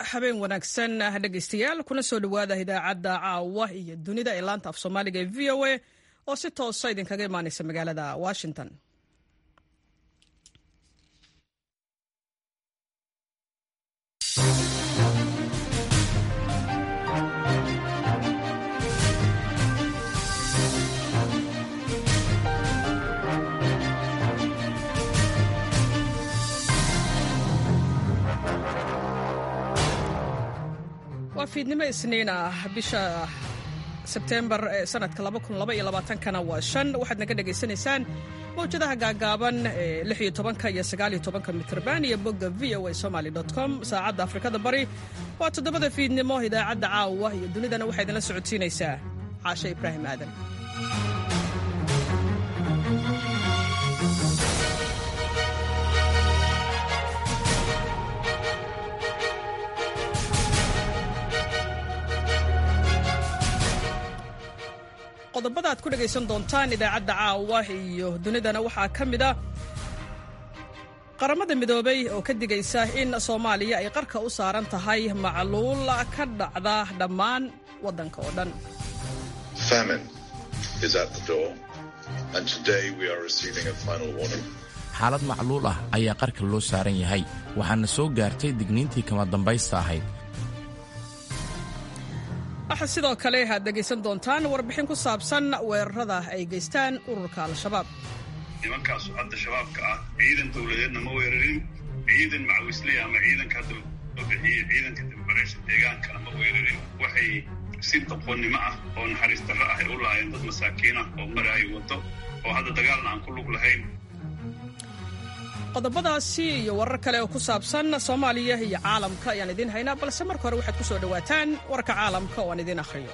habeen wanaagsan dhegaystayaal kuna soo dhowaada idaacadda caawa iyo dunida ee laanta af soomaaliga ee v o a oo si toosa idinkaga imaanaysa magaalada washington waa fiidnimo isniin ah bisha sebtembar ee sanadka kana waa shan waxaad naga dhegaysanaysaan mawjadaha gaagaaban ee lix iyo tobanka iyo sagaal iyo tobanka mitrban iyo bogga v o a somaly com saacadda afrikada bari waa toddobada fiidnimo idaacadda caawa iyo dunidana waxaa idinla socodsiinaysaa caashe ibraahim aadan qodobada aad ku dhegaysan doontaan idaacadda caawa iyo dunidana waxaa ka mid a qaramada midoobay oo ka digaysa in soomaaliya ay qarka u saaran tahay macluul ka dhacda dhammaan waddanka oo dhan xaalad macluul ah ayaa qarka loo saaran yahay waxaana soo gaartay digniintii kama dambaysta ahayd waxaa sidoo kale aad dhegaysan doontaan warbixin ku saabsan weerarada ay geystaan ururka al-shabaab nimankaasu hadda shabaabka ah ciidan dowladeedna ma weerarin ciidan macawisley ama ciidanka hadda loo bixiyey ciidanka dibbareysha deegaankana ma weerarin waxay si doqonnimo ah oo naxariis darro ah ay u laayeen dad masaakiin ah oo maraayo waddo oo hadda dagaalna aan ku lug lahayn qodobadaasi iyo warar kale oo ku saabsan soomaaliya iyo caalamka ayaan idiin haynaa balse marka hore waxaad ku soo dhowaataan warka caalamka oo aan idiin akhriyo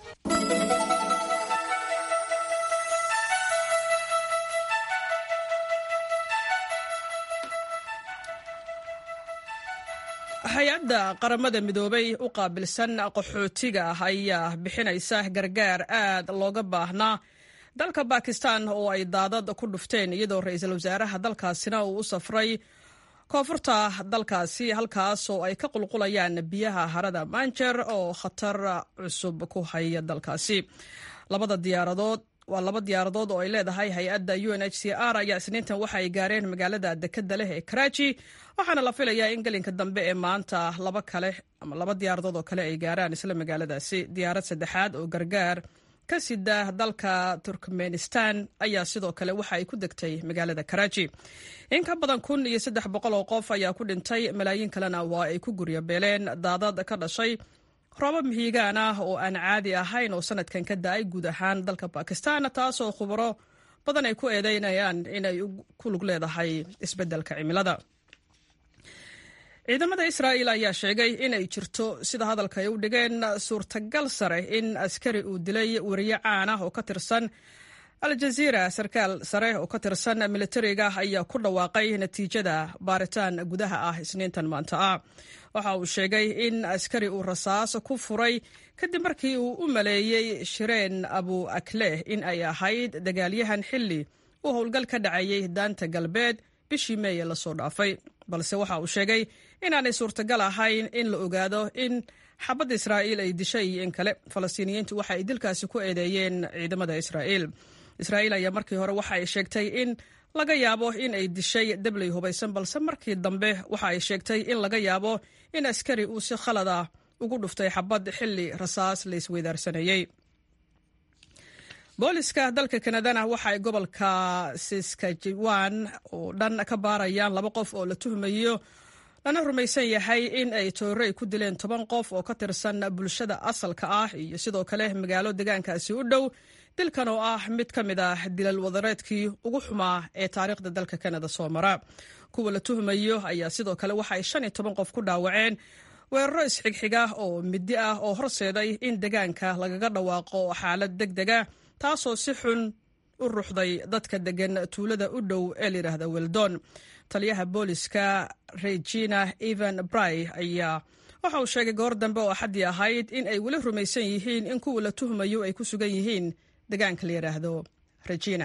hay-adda qaramada midoobay u qaabilsan qaxootiga ah ayaa bixinaysa gargaar aad looga baahnaa dalka bakistan oo ay daadad ku dhufteen iyadoo ra-iisul wasaaraha dalkaasina uu u safray koonfurta dalkaasi halkaas oo ay ka qulqulayaan biyaha harada manjer oo khatar cusub ku haya dalkaasi labada diyaaradood waa laba diyaaradood oo ay leedahay hay-adda u n h c r ayaa isniintan waxa ay gaareen magaalada dekeda leh ee karaaji waxaana la filayaa in gelinka dambe ee maanta laba kale ama laba diyaaradood oo kale ay gaaraan isla magaaladaasi diyaarad saddexaad oo gargaar ka sida dalka turkmenistan ayaa sidoo kale waxa ay ku degtay magaalada karaaji in ka badan kun iyo saddex boqol oo qof ayaa ku dhintay malaayiin kalena waa ay ku guryabeeleen daadad ka dhashay roobab mihiigaan ah oo aan caadi ahayn oo sanadkan ka da-ay guud ahaan dalka bakistan taasoo khubaro badan ay ku eedeynayaan inay ku lug leedahay isbeddelka cimilada ciidamada israa'iil ayaa sheegay inay jirto sida hadalka ay u dhigeen suurtagal sare in askari uu dilay wariye caan ah oo ka tirsan al-jaziira sarkaal sare oo ka tirsan militariga ayaa ku dhawaaqay natiijada baaritaan gudaha ah isniintan maanta ah waxa uu sheegay in askari uu rasaas ku furay kadib markii uu u maleeyey shireen abu akleh in ay ahayd dagaalyahan xilli uu howlgal ka dhacayay daanta galbeed bishii meeye lasoo dhaafay balse waxa uu sheegay inaanay suurtagal ahayn in la ogaado in xabadda israa'iil ay dishay iyo in kale falastiiniyiintu waxa ay dilkaasi ku eedeeyeen ciidamada israa'iil israa'iil ayaa markii hore waxa ay sheegtay in laga yaabo in ay dishay dabley hubaysan balse markii dambe waxa ay sheegtay in laga yaabo in askari uu si khalad ah ugu dhuftay xabad xilli rasaas la isweydaarsanayey booliska dalka kanadana waxa ay gobolka saskajiwan oo dhan ka baarayaan laba qof oo la tuhmayo lana rumaysan yahay in ay toorey ku dileen toban qof oo ka tirsan bulshada asalka ah iyo sidoo kale magaalo deegaankaasi u dhow dilkan oo ah mid ka mid ah dilal wadareedkii ugu xumaa ee taariikhda dalka kanada soo mara kuwa la tuhmayo ayaa sidoo kale waxa ay shan iyo toban qof ku dhaawaceen weeraro isxigxiga oo midi ah oo horseeday in deegaanka lagaga dhawaaqo xaalad deg dega taasoo si xun u ruxday dadka degan tuulada u dhow ee layidhaahda weldon taliyaha booliska regina evan bry ayaa waxa uu sheegay goor dambe oo axaddii ahayd in ay weli rumaysan yihiin in kuwa la tuhmayo ay ku sugan yihiin deegaanka la yidhaahdo regina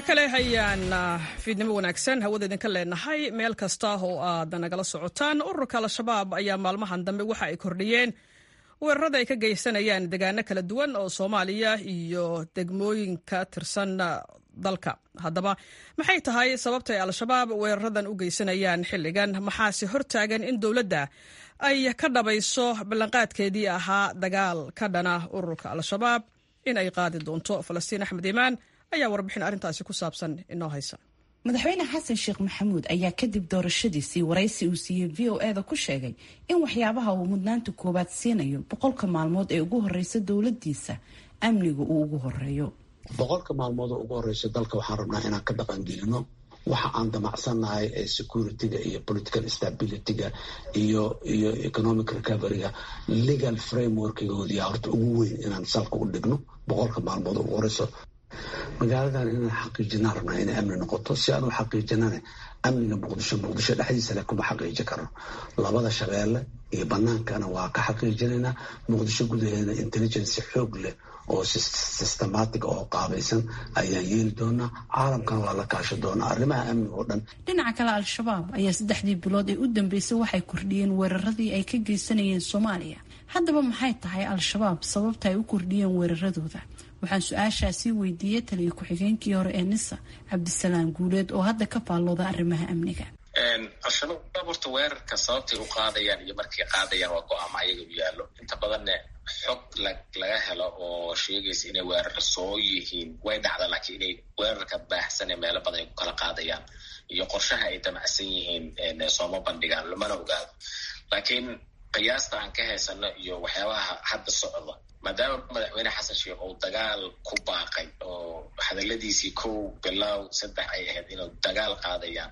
kale hayaan fiidnimo wanaagsan hawada idinka leenahay meel kasta oo aad nagala socotaan ururka al-shabaab ayaa maalmahan dambe waxa ay kordhiyeen weerarada ay ka geysanayaan degaano kala duwan oo soomaaliya iyo degmooyinka tirsan dalka haddaba maxay tahay sababta ay al-shabaab weeraradan u geysanayaan xilligan maxaase hortaagan in dowladda ay ka dhabayso ballanqaadkeedii ahaa dagaal ka dhana ururka al-shabaab in ay qaadi doonto falastiin axmed iimaan ayaa warbixin arrintaasi ku saabsan inoo haysa madaxweyne xasan sheekh maxamuud ayaa kadib doorashadiisii waraysi uu siiyey v o eda ku sheegay in waxyaabaha uu mudnaanta koowaad siinayo boqolka maalmood ee ugu horeysa dowladiisa amniga uu ugu horeeyo boqolka maalmood oo ugu horeysa dalka waxaan rabnaa inaan ka dhaqangelino waxa aan damacsannahay ee security-ga iyo political stability-ga iyo iyo economic recovery-ga legal frameworkgoodiya horta ugu weyn inaan salka u dhigno boqolka maalmood oo ugu horeyso magaaladan inaan xaqiijinaan rabnaa inay amni noqoto si aan u xaqiijinana amniga muqdisho muqdisho dhexdiisa le kuma xaqiiji karno labada shabeelle iyo banaankana waa ka xaqiijinaynaa muqdisho gudaheeda intelligence xoog leh oo systematic oo qaabaysan ayaan yeeli doonaa caalamkana waa la kaasha doonaa arrimaha amniga oo dhan dhinaca kale al-shabaab ayaa saddexdii bilood ee u dambeysay waxay kordhiyeen weeraradii ay ka geysanayeen soomaaliya haddaba maxay tahay al-shabaab sababta ay u kordhiyeen weeraradooda waxaan su-aashaasii weydiiyey taliya ku-xigeenkii hore ee nisa cabdisalaam guuleed oo hadda ka faallooda arrimaha amniga al-shabaab horta weerarka sababtay u qaadayaan iyo markay qaadayaan waa go-aamo ayaga u yaallo inta badanne xog laga helo oo sheegaysa inay weerar soo yihiin way dhacda laakiin inay weerarka baahsan ee meelo badan ay ku kala qaadayaan iyo qorshaha ay damacsan yihiin sooma bandhigaan lamana ogaado laakiin qiyaasta aan ka haysano iyo waxyaabaha hadda socda maadaama madaxweyne xasan sheekh uu dagaal ku baaqay oo hadaladiisii kow bilow saddex ay ahayd inuu dagaal qaadayaan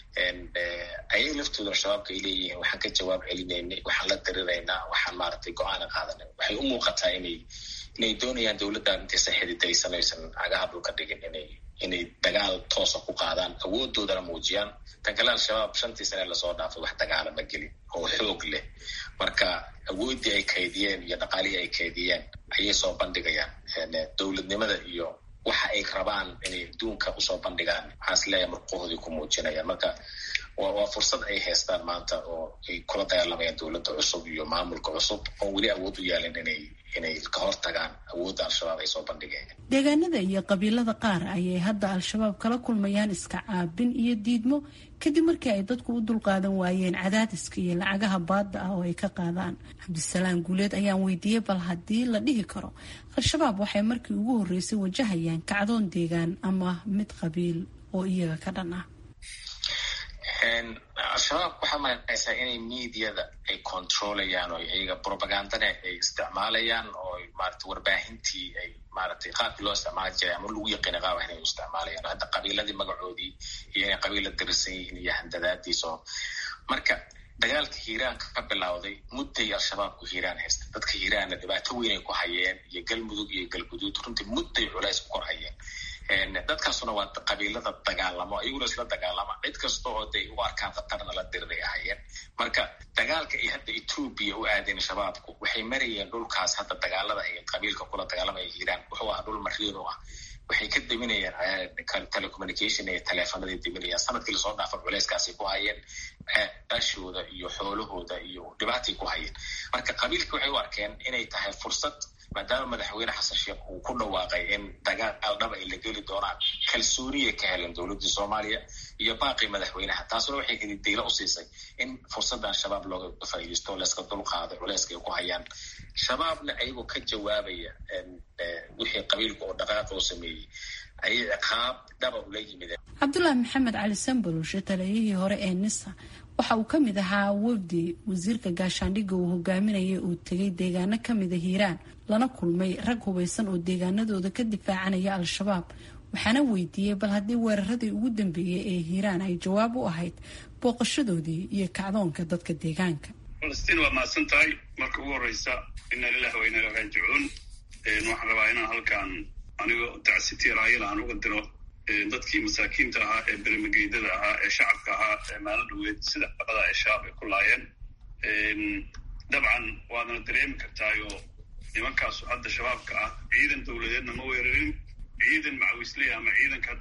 ayay laftooda al-shabaabka ay leeyihiin waxaan ka jawaab celinaynay waxaan la diriraynaa waxaan maaragtay go-aana qaadanay waxay u muuqataa inay inay doonayaan dowladdan intaysan xididaysan aysan agaha dhulka dhigin inay inay dagaal toosa ku qaadaan awoodoodana muujiyaan tan kale al-shabaab shantii sane lasoo dhaafay wax dagaala ma gelin oo xoog leh marka awooddii ay kaydiyeen iyo dhaqaalihii ay kaydiyeen ayay soo bandhigayaan dowladnimada iyo waxa ay rabaan inay adduunka usoo bandhigaan waxaan is leeyahay murqahoodii ku muujinayaan marka waa fursad ay haystaan maanta oo ay kula dagaalamayaan dowladda cusub iyo maamulka cusub oo weli awood u yaalin inay inay ka hortagaan awoodda al-shabaab ay soo bandhigeen deegaanada iyo qabiilada qaar ayay hadda al-shabaab kala kulmayaan iska caabin iyo diidmo kadib markii ay dadku u dulqaadan waayeen cadaadiska iyo lacagaha baadda ah oo ay ka qaadaan cabdisalaam guuleed ayaan weydiiyey bal haddii la dhihi karo al-shabaab waxay markii ugu horreysay wajahayaan kacdoon deegaan ama mid qabiil oo iyaga ka dhan ah al-shabaab waxaa maanaysaa inay mediada ay controlayaan oo iyaga propagandana ay isticmaalayaan oo maarata warbaahintii ay maaratay qaabkii loo isticmaali jiray ama lagu yaqiina qaab inay u isticmaalayaan hadda qabiiladii magacoodii iyo inay qabiila dirisan yihiin iyo handadaadiis oo marka dagaalka hiiraanka ka bilowday mudday al-shabaabku hiiraan haysta dadka hiiraanna dhibaato weyn ay ku hayeen iyo galmudug iyo galguduud runtii mudday culays ku kor hayeen dadkaasuna waa qabiilada dagaalamo ayaguna isla dagaalama cid kasta oo day u arkaan khatarna la diriray ahayeen marka dagaalka ay hadda etoobiya u aadeen shabaabku waxay marayeen dhulkaas hadda dagaalada ay qabiilka kula dagaalamaya hiiraan wuxuu ahaa dhul mariin u ah waxay ka deminayaan telecommunication iyo teleefonaday deminayaan sanadkii lasoo dhaafa culeyskaasay ku hayeen ashooda iyo xoolahooda iyo dhibaatay ku hayeen marka qabiilkii waxay u arkeen inay tahay fursad maadaama madaxweyne xasan sheekh uu ku dhawaaqay in dagaal dhaba ay la geli doonaan kalsooniyay ka heleen dowladdii soomaaliya iyo baaqii madaxweynaha taasuna waxay hididaylo u siisay in fursaddan shabaab looga faa'iidaysto layska dulqaaday culeyska ay ku hayaan shabaabna ayagoo ka jawaabaya wixii qabiilka oo dhaqaaqa u sameeyey ayay ciqaab dhaba ula yimideen cabdulaahi maxamed cali sambalushe taliyihii hore ee nisa waxa uu ka mid ahaa wafdi wasiirka gaashaandhigga uu hogaaminayay uu tegay deegaano kamida hiiraan lana kulmay rag hubaysan oo deegaanadooda ka difaacanaya al-shabaab waxaana weydiiyey bal haddii weeraradii ugu dambeeyey ee hiiraan ay jawaab u ahayd booqashadoodii iyo kacdoonka dadka deegaanka falastiin waa mahadsan tahay marka ugu horeysa ina lilah wa inaa raajicuun waxaan rabaa inaan halkaan anigoo tacsitiir ayil aan uga diro dadkii masaakiinta ahaa ee bermageydada ahaa ee shacabka ahaa ee maalin dhaweed sida qabada ee shabaab ay ku laayeen dabcan waadna dareemi kartaayoo nimankaasu hadda shabaabka ah ciidan dowladeedna ma weerarin ciidan macawisley ama ciidanka hadda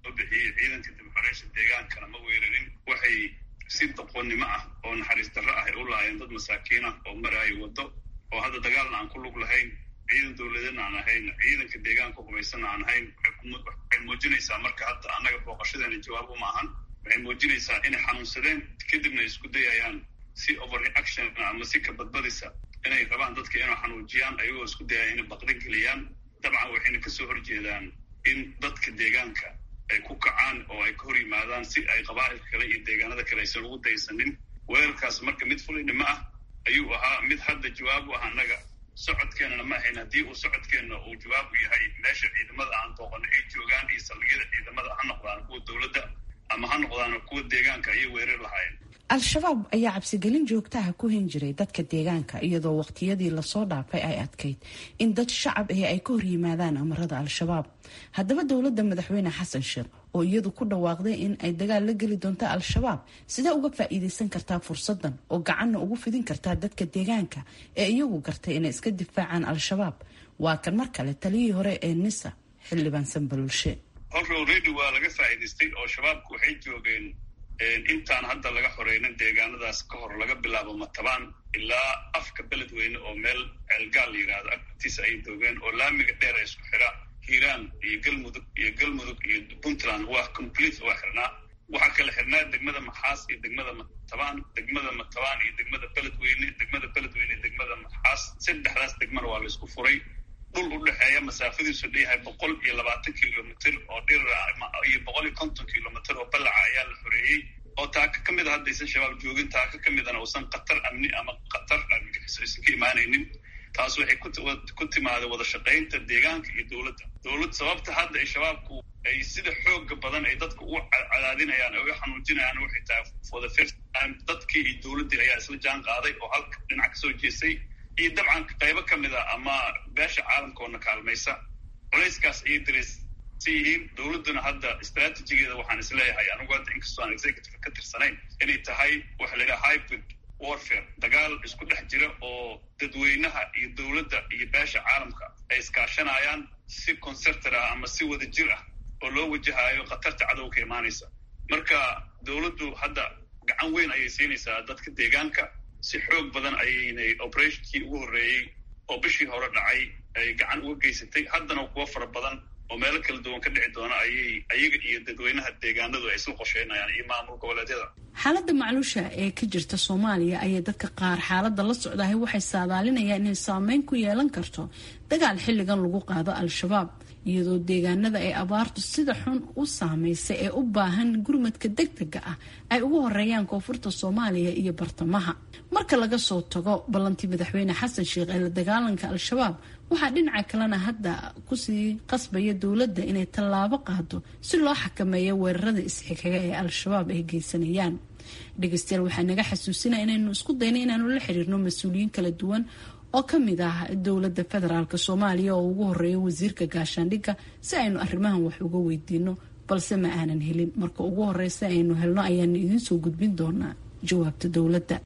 loo bixiyey ciidanka dibxoreysha deegaankana ma weerarin waxay si doqonnimo ah oo naxariis darro ah ay u laayeen dad masaakiin ah oo maraayo waddo oo hadda dagaalna aan ku lug lahayn ciidan dowladeedna aan ahayn ciidanka deegaanka hubaysanna aan ahayn waxay muujinaysaa marka hadda annaga booqashadeena jawaab uma ahan waxay muujinaysaa inay xanuunsadeen kadibna ay isku dayayaan si overreaction ama si ka badbadisa inay rabaan dadka inay xanuujiyaan ayagoo isku dayaya inay baqda geliyaan dabcan waxayna kasoo horjeedaan in dadka deegaanka ay ku kacaan oo ay ka hor yimaadaan si ay qabaa'ilka kale iyo deegaanada kale aysan ugu daysanin weerarkaas marka mid fulinimo ah ayuu ahaa mid hadda jawaab u ah annaga socodkeenana ma ahayn haddii uu socodkeenna uu jawaab u yahay meesha ciidamada aan booqano ay joogaan iyo saldhigyada ciidamada ha noqdaan kuwa dowladda ama ha noqdaan kuwa deegaanka ayay weerar lahaayeen al-shabaab ayaa cabsigelin joogtaha ku hin jiray dadka deegaanka iyadoo waqtiyadii lasoo dhaafay ay adkayd in dad shacab ahi ay ka hor yimaadaan amarada al-shabaab haddaba dowladda madaxweyne xasan sheekh oo iyadu ku dhawaaqday in ay dagaal la geli doonto al-shabaab sidee uga faa'iidaysan kartaa fursadan oo gacanna ugu fidin kartaa dadka deegaanka ee iyagu gartay inay iska difaacaan al-shabaab waa kan mar kale taliyihii hore ee nisa xildhibaan sanbalulshe horre already waa laga faa'iidaystay oo shabaabku waxay joogeen intaan hadda laga xoreynin deegaanadaas ka hor laga bilaabo matabaan ilaa afka beledweyne oo meel ceelgaal la yidhaahdo agtiisa ay doogeen oo laamiga dheer ee isku xira hiiraan iyo galmudug iyo galmudug iyo puntland waa complete waa xirnaa waxaa kala xirnaa degmada maxaas iyo degmada matabaan degmada matabaan iyo degmada beledweyne degmada beledweyne iyo degmada maxaas saddexdaas degmana waa la isku furay dhul u dhexeeya masaafadiisu dheyahay boqol iyo labaatan kilomitr oo dhirira iyo boqol iyo konton kilomitr oo ballaca ayaa la xoreeyey oo taaka ka mid a haddaysan shabaab joogin taaka ka midana uusan khatar amni ama khatar argagixiso aysan ka imaanaynin taas waxay ku timaada wada shaqaynta deegaanka iyo dowladda dowlad sababta hadda ay shabaabku ay sida xooga badan ay dadka u cadaadinayaan ay u xanuujinayaan waxay tahay for the first time dadkii iyo dowladdii ayaa isla jaan qaaday oo halka dhinac kasoo jeestay iyo dabcan qaybo ka mid a ama beesha caalamkoona kaalmaysa culayskaas ayay dareysan yihiin dowladduna hadda istraatijigeeda waxaan isleeyahay anigu hadda inkastoo aan executive ka tirsanayn inay tahay waxa la yidhaha hybrid warfare dagaal isku dhex jira oo dadweynaha iyo dowladda iyo beesha caalamka ay iskaashanayaan si concertor ah ama si wada jir ah oo loo wajahayo khatarta cadow ka imaanaysa marka dowladdu hadda gacan weyn ayay siinaysaa dadka deegaanka si xoog badan ayaynay operationkii ugu horreeyey oo bishii hore dhacay ay gacan uga geysatay haddana kuwo fara badan oo meelo kala duwan ka dhici doona ayay ayaga iyo dadweynaha deegaanadu ay isla qorsheynayaan iyo maamul goboleedyada xaaladda macluusha ee ka jirta soomaaliya ayay dadka qaar xaaladda la socdahay waxay saadaalinayaan inay saameyn ku yeelan karto dagaal xilligan lagu qaado al-shabaab iyadoo deegaanada ay abaartu sida xun u saameysay ee u baahan gurmadka degdega ah ay ugu horeeyaan koonfurta soomaaliya iyo bartamaha marka laga soo tago ballantii madaxweyne xasan sheekh ee la dagaalanka al-shabaab waxaa dhinaca kalena hadda kusii qasbaya dowladda inay tallaabo qaado si loo xakameeyo weerarada isxigaga ee al-shabaab ay geysanayaan dhegeystayaal waxaa naga xasuusinaya inaynu isku dayna inaanu la xiriirno mas-uuliyiin kala duwan oo ka mid ah dowladda federaalk soomaaliya oo ugu horeeya wasiirka gaashaandhigga si aynu arrimahan wax uga weydiino balse ma aanan helin marka ugu horeysa aynu helno ayaanu idiin soo gudbin doonaa jawaabta dowladda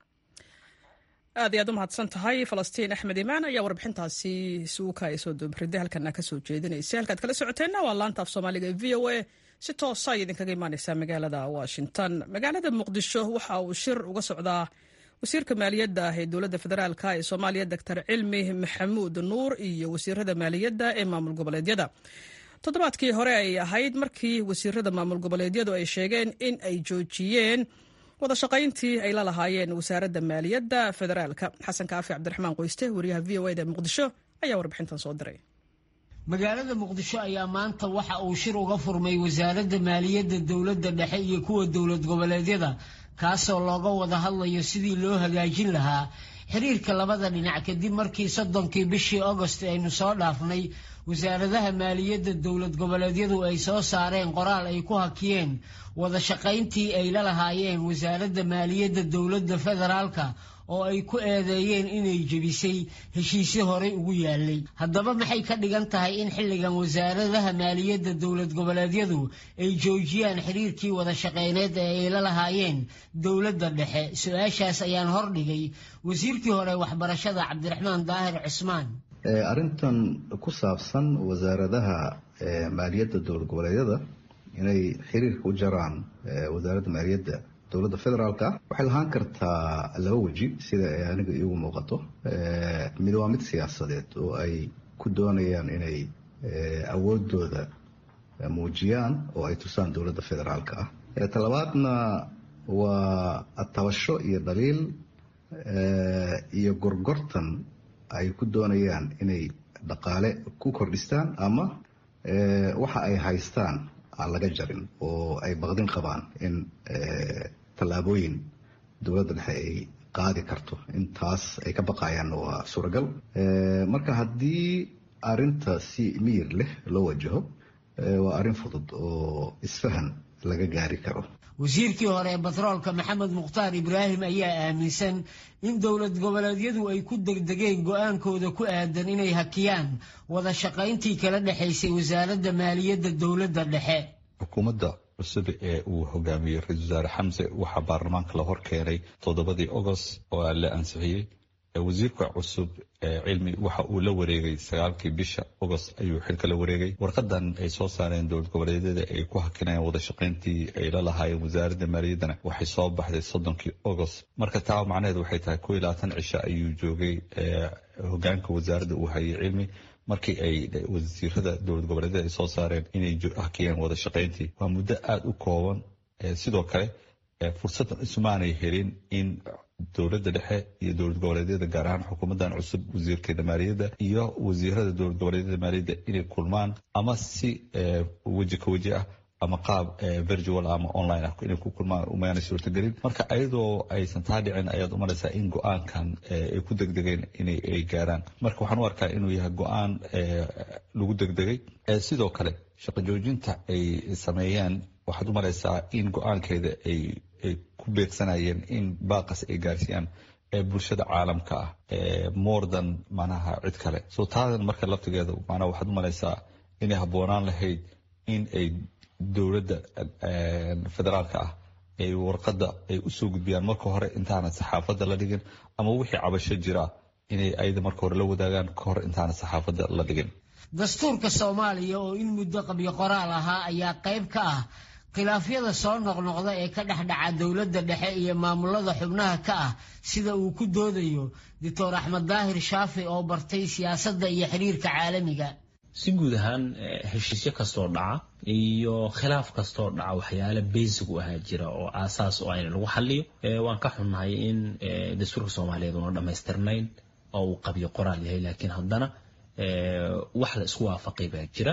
aad iyo aad u mahadsan tahay falastiin axmed imaan ayaa warbixintaasi suuka ay soo doobriday halkana kasoo jeedinaysa halkaad kala socoteenna waa laanta af soomaaliga ee v o a si toosa ay idinkaga imaaneysaa magaalada washington magaalada muqdisho waxa uu shir uga socdaa wasiirka maaliyadda ee dowladda federaalk ee soomaaliya doctor cilmi maxamuud nuur iyo wasiirada maaliyadda ee maamul goboleedyada toddobaadkii hore ay ahayd markii wasiirada maamul goboleedyadu ay sheegeen in ay joojiyeen wada shaqayntii ay la lahaayeen wasaaradda maaliyadda federaalka xasan kaafi cabdiraxmaan qoyste wariyaha v o eda muqdisho ayaa warbixintan soo diray magaalada muqdisho ayaa maanta waxa uu shir uga furmay wasaaradda maaliyadda dowladda dhexe iyo kuwa dowlad goboleedyada kaasoo looga wada hadlayo sidii loo hagaajin lahaa xiriirka labada dhinac kadib markii soddonkii bishii agost aynu soo dhaafnay wasaaradaha maaliyadda dowlad goboleedyadu ay soo saareen qoraal ay ku hakiyeen wada shaqayntii ay la lahaayeen wasaaradda maaliyadda dowladda federaalka oo ay ku eedeeyeen inay jebisay heshiisyo horey ugu yaalay haddaba maxay ka dhigan tahay in xilligan wasaaradaha maaliyadda dowlad goboleedyadu ay joojiyaan xiriirkii wada shaqeyneed ee ay la lahaayeen dowladda dhexe su-aashaas ayaan hordhigay wasiirkii hore waxbarashada cabdiraxmaan daahir cismaan arrintan ku saabsan wasaaradaha maaliyadda dowlad goboleedyada inay xiriirka u jaraan wasaaradda maaliyadda dowladda federaalka ah waxay lahaan kartaa laba weji sida ay aniga iigu muuqato mid waa mid siyaasadeed oo ay ku doonayaan inay awoodooda muujiyaan oo ay tusaan dowladda federaalka ah talabaadna waa tabasho iyo dhaliil iyo gorgortan ay ku doonayaan inay dhaqaale ku kordhistaan ama waxa ay haystaan aan laga jarin oo ay baqdin qabaan in tallaabooyin dowladda dhexe ay qaadi karto intaas ay ka baqayaanna waa suuragal marka haddii arinta si miyir leh loo wajaho waa arrin fudud oo isfahan laga gaari karo wasiirkii hore ee batroolka maxamed mukhtaar ibraahim ayaa aaminsan in dowlad goboleedyadu ay ku degdegeen go-aankooda ku aadan inay hakiyaan wada shaqayntii kala dhexaysay wasaaradda maaliyadda dowladda dhexe xukuumadda cusub ee uu hogaamiyey ra-isul wasaare xamse waxaa baarlamaanka la hor keenay toddobadii agost oo la ansixiyey wasiirka cusub cilmi waxa uu la wareegay sagaalkii bisha agost ayuu xilka la wareegay warqadan ay soo saareen dowlad goboleedyada ay ku hakinayaan wada shaqayntii ay la lahaayeen wasaaradda maaliyaddana waxay soo baxday soddonkii agost marka taa macnaheed waxay tahay ko iyo labaatan cisho ayuu joogay hogaanka wasaaradda uu hayay cilmi markii ay wasiirada dowlad goboleedyada ay soo saareen inay hakiyeen wada shaqayntii waa muddo aada u kooban sidoo kale fursaddan isumaanay helin in dowladda dhexe iyo dowlad goboleedyada gaar ahaan xukuumaddan cusub wasiirkeeda maaliyadda iyo wasiirada dowlad goboleedyada maaliyadda inay kulmaan ama si weji ka weji ah ama qaab virtual ama online ah inay ku kulmaan umaana suurtagelin marka ayadoo aysan taa dhicin ayaad umalaysaa in go-aankan ay ku degdegeen inay ay gaaraan marka waxaan u arkaa inuu yahay go-aan lagu degdegay sidoo kale shaqo joojinta ay sameeyeen waxaad u malaysaa in go-aankeeda ay ay ku beegsanayeen in baaqas ay gaarsiiyaan ee bulshada caalamka ah more than manaha cid kale so taadan marka laftigeeda manaa waxaad u malaysaa inay habboonaan lahayd in ay dowladda federaalka ah ay warqadda ay usoo gudbiyaan marka hore intaana saxaafadda la dhigin ama wixii cabasho jira inay ayada marka hore la wadaagaan ka hor intaana saxaafadda la dhigin dastuurka soomaaliya oo in muddo qabyo qoraal ahaa ayaa qayb ka ah khilaafyada soo noqnoqda ee ka dhex dhaca dowladda dhexe iyo maamulada xubnaha ka ah sida uu ku doodayo doctor axmed daahir shaafi oo bartay siyaasadda iyo xiriirka caalamiga si guud ahaan heshiisyo kastoo dhaca iyo khilaaf kastoo dhaca waxyaale basic u ahaa jira oo aasaas oo ayna lagu xaliyo waan ka xunnahay in dastuurka soomaaliyeed una dhammaystirnayn oo uu qabyo qoraal yahay laakiin haddana wax la isku waafaqay baa jira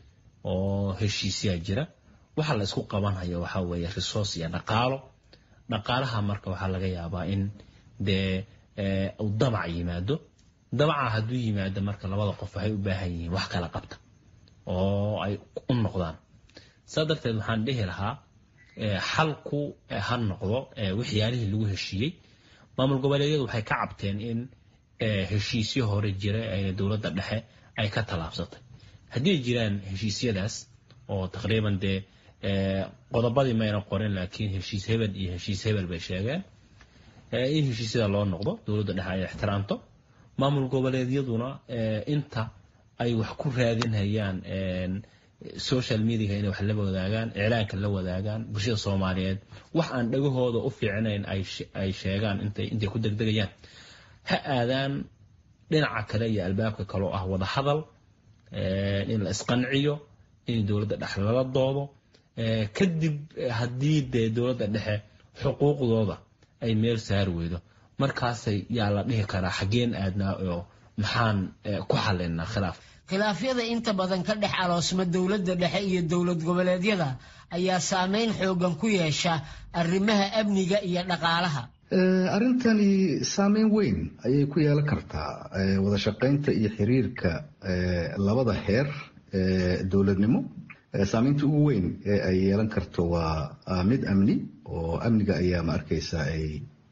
oo heshiisyaa jira waxa la isku qabanhayo waxaa weeye resource iyo dhaqaalo dhaqaalaha marka waxaa laga yaabaa in dee uu damac yimaado damaca hadduu yimaado marka labada qof waxay u baahan yihiin wax kala qabta oo ay u noqdaan saa darteed waxaan dhihi lahaa xalku ha noqdo waxyaalihii lagu heshiiyey maamul goboleedyadu waxay ka cabteen in heshiisyo hore jira ayna dowladda dhexe ay ka tallaabsatay haddii ay jiraan heshiisyadaas oo taqriiban dee qodobadii mayna qorin laakiin heshiis hebel iyo heshiis hebel bay sheegeen in heshiisyada loo noqdo dowladda dhexe ay ixtiraamto maamul goboleedyaduna inta ay wax ku raadinhayaan social mediaga inay wax la wadaagaan iclaanka la wadaagaan bulshada soomaaliyeed wax aan dhagahooda u fiicnayn ay sheegaan intay ku degdegayaan ha aadaan dhinaca kale iyo albaabka kale oo ah wada hadal in la isqanciyo in dowladda dhexe lala doodo kadib haddii dee dowladda dhexe xuquuqdooda ay meel saari weydo markaasay yaa la dhihi karaa xaggeen aadnaa oo maxaan ku xalaynaa khilaaf khilaafyada inta badan ka dhex aloosma dowladda dhexe iyo dowlad goboleedyada ayaa saameyn xoogan ku yeesha arrimaha amniga iyo dhaqaalaha arrintani saameyn weyn ayay ku yeelan kartaa wada shaqaynta iyo xiriirka labada heer dowladnimo saameynta ugu weyn ee ay yeelan karto waa mid amni oo amniga ayaa ma arkaysa ay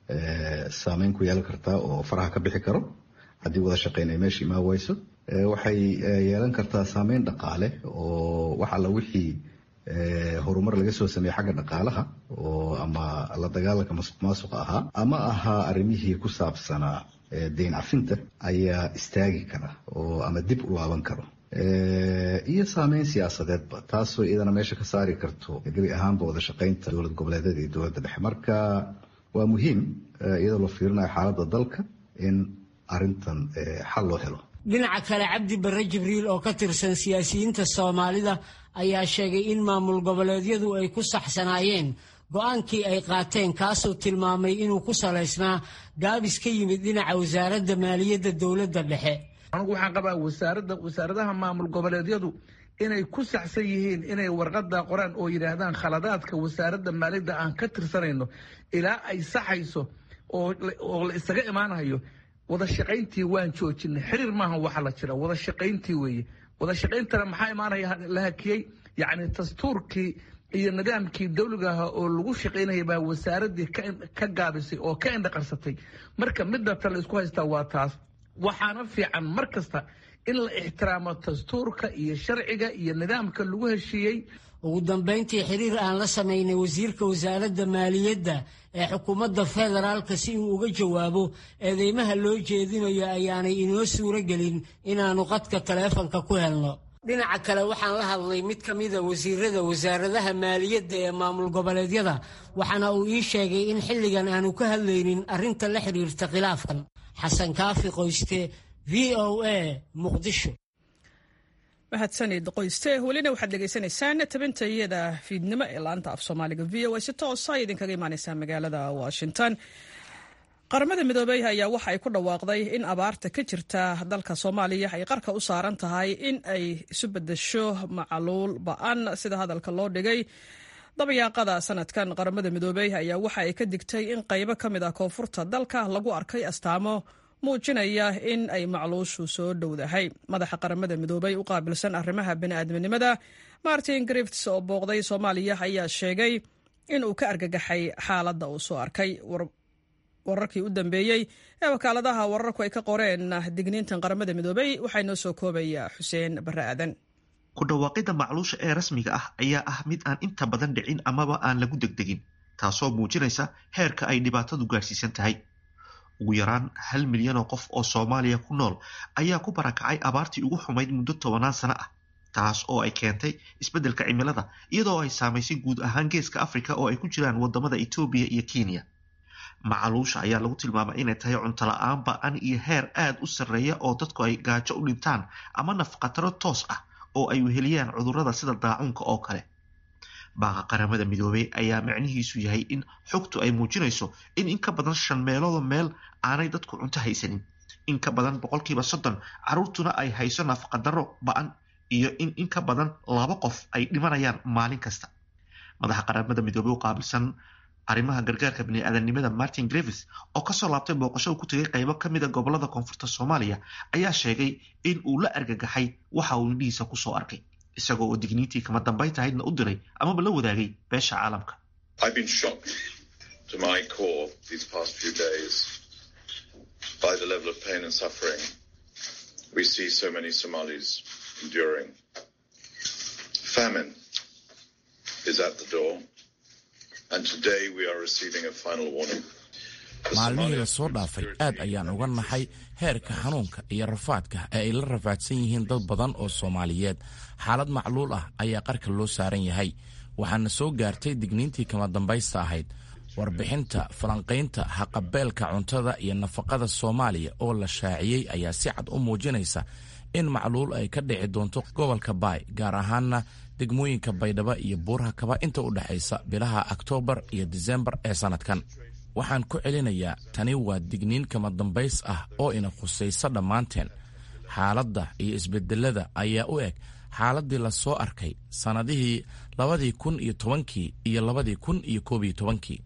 saameyn ku yeelan kartaa oo faraha ka bixi karo haddii wada shaqayn ay meesha imaan wayso waxay yeelan kartaa saameyn dhaqaale oo wax alla wixii horumar laga soo sameeyey xagga dhaqaalaha oo ama la dagaalanka masuq maasuqa ahaa ama ahaa arrimihii ku saabsanaa deyn cafinta ayaa istaagi kara oo ama dib u laaban karo iyo saameyn siyaasadeedba taasoo iyadana meesha ka saari karto gebi ahaanba wada shaqeynta dowlad goboleedyada iyo dowladda dhexe marka waa muhiim iyadoo la fiirinayo xaaladda dalka in arintan xal loo helo dhinaca kale cabdi barre jibriil oo ka tirsan siyaasiyiinta soomaalida ayaa sheegay in maamul goboleedyadu ay ku saxsanaayeen go-aankii ay qaateen kaasuu tilmaamay inuu ku salaysnaa gaabis ka yimid dhinaca wasaaradda maaliyadda dowladda dhexe anugu waxaan qabaa wasaaradda wasaaradaha maamul goboleedyadu inay ku saxsan yihiin inay warqada qoraan oo yidhaahdaan khaladaadka wasaaradda maaliyadda aan ka tirsanayno ilaa ay saxayso oo la isaga imaanayo wada shaqayntii waan joojinay xiriir maaha waxa la jira wada shaqayntii weeye wada shaqayntana maxaa imaanaya la hakiyey yacni dastuurkii iyo nidaamkii dawliga ahaa oo lagu shaqaynaya baa wasaaraddii ka gaabisay oo ka indhaqarsatay marka midda ta la isku haystaa waa taas waxaana fiican mar kasta in la ixtiraamo dastuurka iyo sharciga iyo nidaamka lagu heshiiyey ugu dambayntii xiriir aan la samaynay wasiirka wasaaradda maaliyadda ee xukuumadda federaalka si uu uga jawaabo eedeymaha loo jeedinayo ayaanay inoo suuro gelin inaannu qadka taleefanka ku helno dhinaca kale waxaan la hadlay mid ka mida wasiirada wasaaradaha maaliyadda ee maamul goboleedyada waxaana uu ii sheegay in xilligan aanu ka hadlaynin arrinta la xidhiirta khilaafkan xasan kaafi qoyste v o a muqdisho mahadsanid qoyste welina waxaad dhegaysanaysaan tabinta iyada fiidnimo ee laanta af soomaaliga v o a si toosa ay idinkaga imaaneysaa magaalada washington qaramada midoobey ayaa waxa ay ku dhawaaqday in abaarta ka jirta dalka soomaaliya ay qarka u saaran tahay in ay isu bedesho macaluul ba-an sida hadalka loo dhigay dabayaaqada sanadkan qaramada midoobey ayaa waxa ay ka digtay in qaybo ka mid ah koonfurta dalka lagu arkay astaamo muujinaya in ay macluushu soo dhowdahay madaxa qaramada midoobey u qaabilsan arrimaha bini'aadminimada martin grifts oo booqday soomaaliya ayaa sheegay in uu ka argagaxay xaaladda uu soo arkay wararkii u dambeeyey ee wakaaladaha wararku ay ka qoreen digniintan qaramada midoobey waxaa inoo soo koobaya xuseen barre aadan ku dhawaaqidda macluusha ee rasmiga ah ayaa ah mid aan inta badan dhicin amaba aan lagu degdegin taasoo muujinaysa heerka ay dhibaatadu gaarsiisan tahay ugu yaraan hal milyan oo qof oo soomaaliya ku nool ayaa ku barakacay abaartii ugu xumayd muddo tobanaan sano ah taas oo ay keentay isbeddelka cimilada iyadoo ay saamaysay guud ahaan geeska afrika oo ay ku jiraan wadamada etoobiya iyo kenya macaluusha ayaa lagu tilmaamay inay tahay cunto la-aan ba-an iyo heer aada u sarreeya oo dadku ay gaajo u dhintaan ama nafqataro toos ah oo ay weheliyaan cudurrada sida daacuunka oo kale baaqa qaramada midoobey ayaa macnihiisu yahay in xogtu ay muujinayso in in ka badan shan meeloodoo meel aanay dadku cunto haysanin in ka badan boqolkiiba soddon carruurtuna ay hayso nafaqadaro ba-an iyo in in ka badan laba qof ay dhimanayaan maalin kasta madaxa qaramada midoobey u qaabilsan arrimaha gargaarka bini-aadanimada martin grevis oo kasoo laabtay booqasho uu ku tegay qaybo ka mida gobolada koonfurta soomaaliya ayaa sheegay in uu la argagaxay waxa uu indhihiisa kusoo arkay isagoo oo digniintii kama dambayn tahaydna u diray amaba la wadaagay beesha caalamka maalmihii lasoo dhaafay aad ayaan uga naxay heerka xanuunka iyo rafaadka ee ay la rafaadsan yihiin dad badan oo soomaaliyeed xaalad macluul ah ayaa qarka loo saaran yahay waxaana soo gaartay digniintii kama dambaysta ahayd warbixinta falanqaynta haqabeelka cuntada iyo nafaqada soomaaliya oo la shaaciyey ayaa si cad u muujinaysa in macluul ay ka dhici doonto gobolka baay gaar ahaana degmooyinka baydhabo iyo buuraha kaba inta u dhexaysa bilaha oktoobar iyo disembar ee sannadkan waxaan ku celinayaa tani waa digniin kama dambays ah oo ina khusaysa dhammaanteen xaaladda iyo isbedelada ayaa u eg xaaladdii la soo arkay sannadihii labadii kun iyo tobankii iyo labadii kun iyo koob iyo tobankii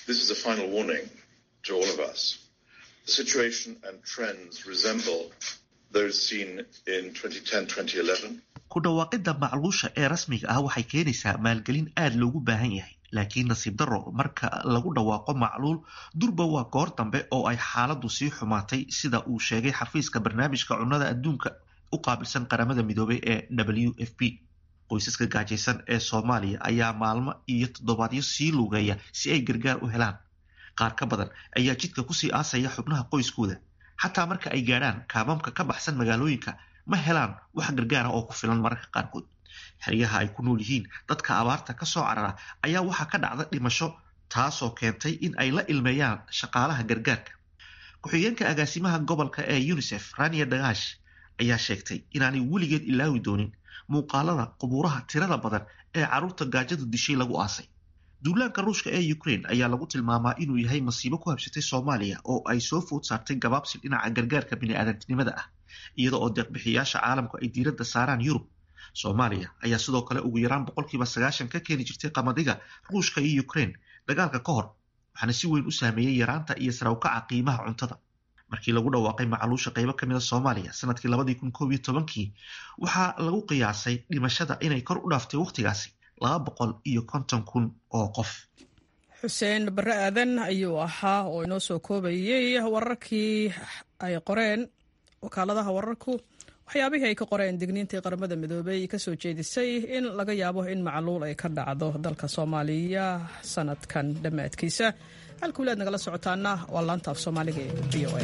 ku dhawaaqidda macluusha ee rasmiga ah waxay keenaysaa maalgelin aada loogu baahan yahay laakiin nasiib darro marka lagu dhawaaqo macluul durba waa goor dambe oo ay xaaladdu sii xumaatay sida uu sheegay xafiiska barnaamijka cunnada adduunka u qaabilsan qaramada midoobay ee w f p qoysaska gaajaysan ee soomaaliya ayaa maalmo iyo toddobaadyo sii lugeeya si ay gargaar u helaan qaar ka badan ayaa jidka kusii aasaya xubnaha qoyskooda xataa marka ay gaadhaan kaamamka ka baxsan magaalooyinka ma helaan wax gargaara oo ku filan mararka qaarkood xeryaha ay ku nool yihiin dadka abaarta ka soo carara ayaa waxaa ka dhacda dhimasho taasoo keentay in ay la ilmeeyaan shaqaalaha gargaarka ku-xigeenka agaasimaha gobolka ee unisef rania dagaash ayaa sheegtay inaanay weligeed ilaawi doonin muuqaalada qubuuraha tirada badan ee carruurta gaajadu dishay lagu aasay duulaanka ruushka ee ukraine ayaa lagu tilmaamaa inuu yahay masiibo ku habsatay soomaaliya oo ay soo food saartay gabaabsi dhinaca gargaarka bini'aadantinimada ah iyada oo deeqbixiyaasha caalamku ay diiradda saaraan yurub soomaaliya ayaa sidoo kale ugu yaraan boqolkiiba sagaashan ka keeni jirtay qamadiga ruushka iyo ukraine dagaalka ka hor waxaana si weyn u saameeyey yaraanta iyo sarawkaca qiimaha cuntada markii lagu dhawaaqay macaluusha qaybo ka mid a soomaaliya sanadkii labadii kun koob iyo tobankii waxaa lagu qiyaasay dhimashada inay kor u dhaaftay wakhtigaasi laba boqol iyo konton kun oo qof xuseen barre aadan ayuu ahaa oo inoo soo koobayey wararkii ay qoreen wakaaladaha wararku waxyaabihii ay ka qoreen digniintii qaramada midoobey kasoo jeedisay in laga yaabo in macluul ay ka dhacdo dalka soomaaliya sanadkan dhammaadkiisa halka walaad nagala socotaana waa laanta af soomaaliga ee v o a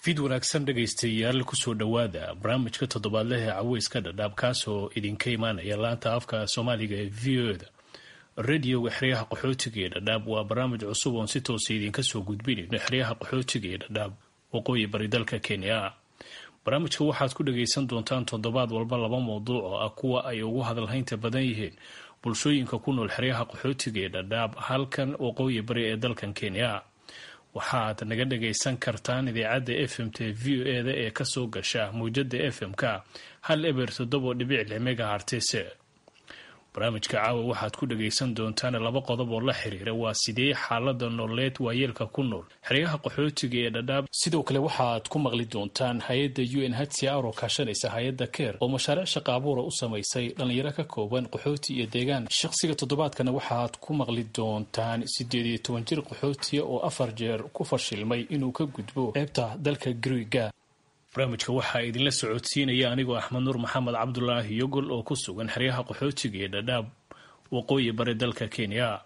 fid wanaagsan dhegaystayaal kusoo dhowaada barnaamijka toddobaadleh ee caweyska dhadhaab kaasoo idinka imaanaya laanta afka soomaaliga ee v o da radioga xeryaha qaxootiga ee dhadhaab waa barnaamij cusub oon si toosa idinka soo gudbinayno xeryaha qaxootiga ee dhadhaab waqooyi bari dalka kenya barnaamijka waxaad ku dhagaysan doontaan toddobaad walba laba mowduuc oo ah kuwa ay ugu hadalhaynta badan yihiin bulshooyinka ku nool xeryaha qaxootiga ee dhadhaab halkan waqooyi bari ee dalkan kenya waxaad naga dhagaysan kartaan idaacadda f m t v o e da ee kasoo gasha mawjada f m-ka hal eber toddobo dhibic lix megahartese barnaamijka caawa waxaad ku dhagaysan doontaan laba qodob oo la xiriira waa sidee xaalada nololeed waayeelka ku nool xeryaha qaxootiga ee dhadhaab sidoo kale waxaad ku maqli doontaan hay-adda u n hcr oo kaashanaysa hay-adda keer oo mashaariic shaqa abuura u samaysay dhallinyaro ka kooban qaxooti iyo deegaan shaqsiga toddobaadkana waxaad ku maqli doontaan sideed iyo toban jir qaxootiya oo afar jeer ku fashilmay inuu ka gudbo ceebta dalka griiga barnaamijka waxaa idinla socodsiinaya anigoo axmed nuur maxamed cabdulaahi yogol oo ku sugan xeryaha qaxootiga ee dhadhaab waqooyi bari dalka kenya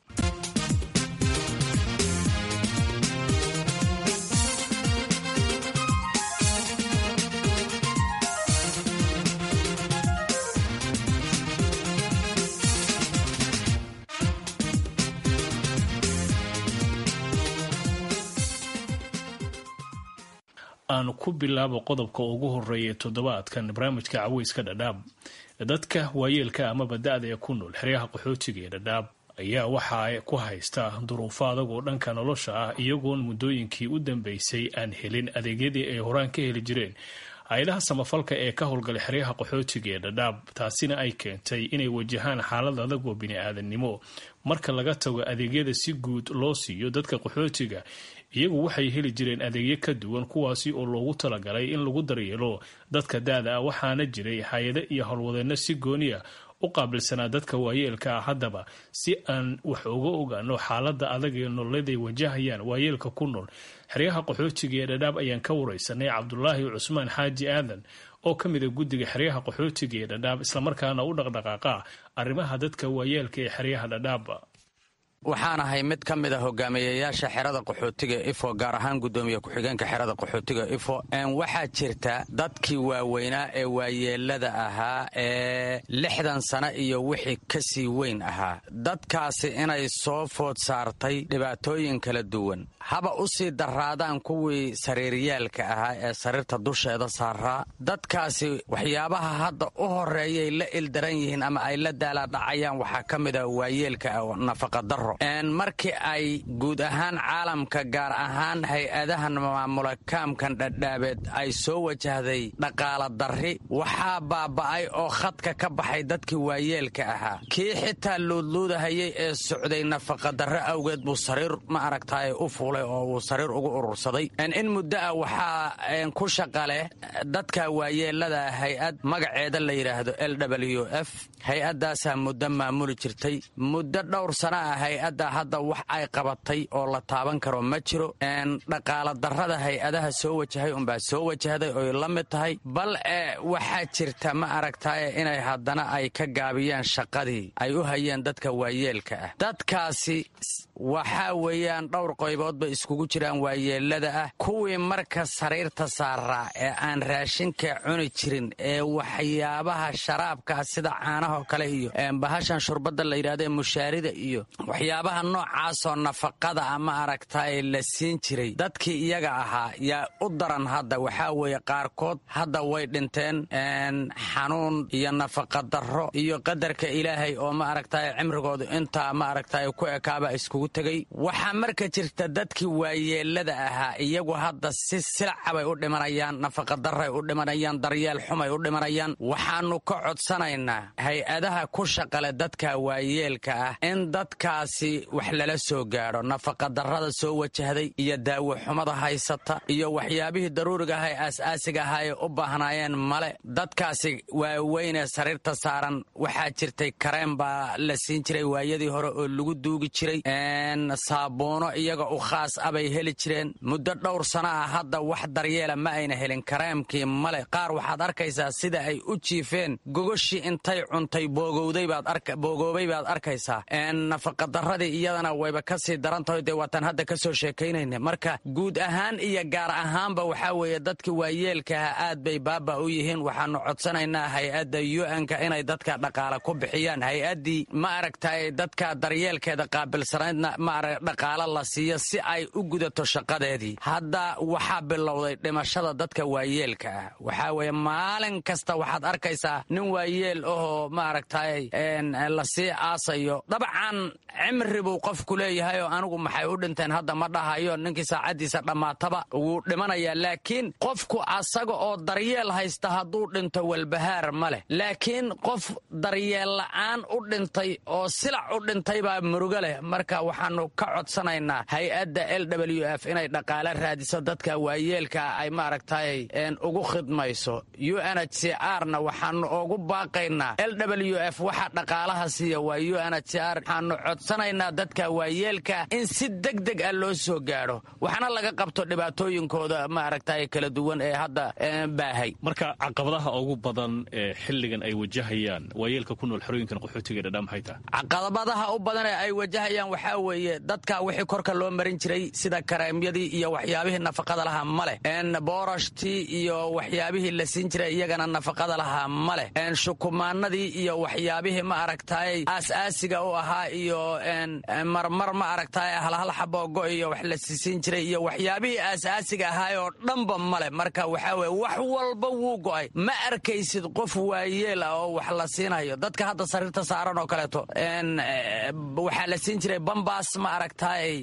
aanu ku bilaabo qodobka ugu horeeya toddobaadkan barnaamijka caweyska dhadhaab dadka waayeelka amaba da-da ee ku nool xeryaha qaxootiga ee dhadhaab ayaa waxa ku haysta duruufo adagoo dhanka nolosha ah iyagoon muddooyinkii u dambeysay aan helin adeegyadii ay horaan ka heli jireen hay-adaha samafalka ee ka howlgalay xeryaha qaxootiga ee dhadhaab taasina ay keentay inay wajahaan xaalad adag oo bini-aadannimo marka laga tago adeegyada si guud loo siiyo dadka qaxootiga iyagu waxay heli jireen adeegyo ka duwan kuwaasi oo loogu talagalay in lagu daryeelo dadka da-da ah waxaana jiray hay-ado iyo howlwadeenno si gooniya u qaabilsanaa dadka waayeelka ah haddaba si aan wax uga ogaano xaalada adag ee nololeed ay wajahayaan waayeelka ku nool xeryaha qaxootiga ee dhadhaab ayaan ka wareysanay cabdulaahi cusmaan xaaji aadan oo ka mid a guddiga xeryaha qaxootiga ee dhadhaab islamarkaana u dhaqdhaqaaqa arrimaha dadka waayeelka ee xeryaha dhadhaab waxaan ahay mid ka mid a hogaamiyayaasha xerada qaxootiga ifo gaar ahaan gudoomiye ku-xigeenka xerada qaxootiga ifo waxaa jirta dadkii waaweynaa ee waayeelada ahaa ee lixdan sano iyo wixii ka sii weyn ahaa dadkaasi inay soo food saartay dhibaatooyin kala duwan haba u sii daraadaan kuwii sariiryaalka ahaa ee sariirta dusheeda saaraa dadkaasi waxyaabaha hadda u horeeyay la ildaran yihiin ama ay la daalaadhacayaan waxaa ka mid a waayeelka nafaqadaro markii ay guud ahaan caalamka gaar ahaan hay-adahan maamula kaamkan dhadhaabeed ay soo wajahday dhaqaala darri waxaa baaba'ay oo khadka ka baxay dadkii waayeelka ahaa kii xitaa luudluudahayay ee socday nafaqadarro awgeed buu sariir ma aragtaay u fuulay oo uu sariir ugu urursaday in muddo ah waxaa ku shaqaleh dadka waayeelada hay-ad magaceeda la yidhaahdo l w f hay-adaasaa muddo maamuli jirtay muddo dhowr sana ah hay-adda hadda wax ay qabatay oo la taaban karo ma jiro dhaqaala darrada hay-adaha soo wajahay unbaa soo wajahday oy la mid tahay bal e waxaa jirta ma aragtaye inay haddana ay ka gaabiyaan shaqadii ay u hayeen dadka waayeelka ah dadkaasi waxaa weeyaan dhowr qaybood bay iskugu jiraan waayeelada ah kuwii marka sariirta saaraa ee aan raashinka cuni jirin ee waxyaabaha sharaabkaa sida caanahoo kale iyo bahashan shurbadda la yidhahdae mushaarida iyo waxyaabaha noocaasoo nafaqada ama aragtaay la siin jiray dadkii iyaga ahaa yaa u daran hadda waxaa weeye qaarkood hadda way dhinteen xanuun iyo nafaqadarro iyo qadarka ilaahay oo ma aragtaay cimrigoodu intaa ma aragtaay ku ekaaba iskugu tegay waxaa marka jirta dadkii waayeelada ahaa iyagu hadda si silcabay u dhimanayaan nafaqadaray u dhimanayaan daryeel xumay u dhimanayaan waxaanu ka codsanaynaa hay-adaha ku shaqale dadka waayeelka ah in dadkaasi wax lala soo gaadho nafaqadarrada soo wajahday iyo daawo xumada haysata iyo waxyaabihii daruuriga aha ee aas-aasiga ahaa ee u baahnaayeen male dadkaasi waaweynee sariirta saaran waxaa jirtay kareen baa la siin jiray waayadii hore oo lagu duugi jiray saabuuno iyaga u khaas a bay heli jireen muddo dhowr sana ah hadda wax daryeela ma ayna helin kareemkii male qaar waxaad arkaysaa sida ay u jiifeen gogoshii intay cuntay boogowday baad bogoobay baad arkaysaa nafaqadar darradii iyadana wayba ka sii daran tahay dee waataan hadda ka soo sheekaynayna marka guud ahaan iyo gaar ahaanba waxaa weeye dadka waayeelkaha aad bay baaba u yihiin waxaanu codsanaynaa hay-adda u-n-ka inay dadka dhaqaale ku bixiyaan hay-addii ma aragtay dadka daryeelkeeda qaabilsanaydna maara dhaqaale la siiyo si ay u gudato shaqadeedii hadda waxaa bilowday dhimashada dadka waayeelka ah waxaa weeye maalin kasta waxaad arkaysaa nin waayeel ahoo maaragtay lasii aasayo dabcan cimri buu qofku leeyahay oo anigu maxay u dhinteen hadda ma dhahayo ninkii saacaddiisa dhammaataba wuu dhimanayaa laakiin qofku asaga oo daryeel haysta hadduu dhinto walbahaar ma leh laakiin qof daryeel la'aan u dhintay oo silac u dhintay baa murugo leh marka waxaanu ka codsanaynaa hay-adda l w f inay dhaqaale raadiso dadka waayeelka ay maaragtay ugu khidmayso u n h c r na waxaanu ugu baaqaynaa l w f waxa dhaqaalaha siiya waa u n h c r waxaanu codsanaynaa dadka waayeelka in si deg deg ah loo soo gaadho waxna laga qabto dhibaatooyinkooda maaragtay kala duwan ee hadda baahay marka caqabadaha ugu badan ee xilligan ay wajahayaan waayeelka ku nool xerooyinkan qaxootiga dhadhaa maxay tahay caqabadaha u badan ee ay wajahayaan waxaa weeye dadka wixii korka loo marin jiray sida kareemyadii iyo waxyaabihii nafaqada lahaa ma leh boorashtii iyo waxyaabihii la siin jiray iyagana nafaqada lahaa ma leh shukumaanadii iyo waxyaabihii ma aragtay aas-aasiga u ahaa iyo marmar ma aragtay halhal xaboogo iyo wax la siisiin jiray iyo waxyaabihii aas-aasiga ahaay oo dhanba ma leh marka waxaa weye wax walba wuu go'ay ma arkaysid qof waayeel ah oo wax la siinayo dadka hadda sariirta saaran oo kaleeto waxaa la siin jiray bambaas ma aragtay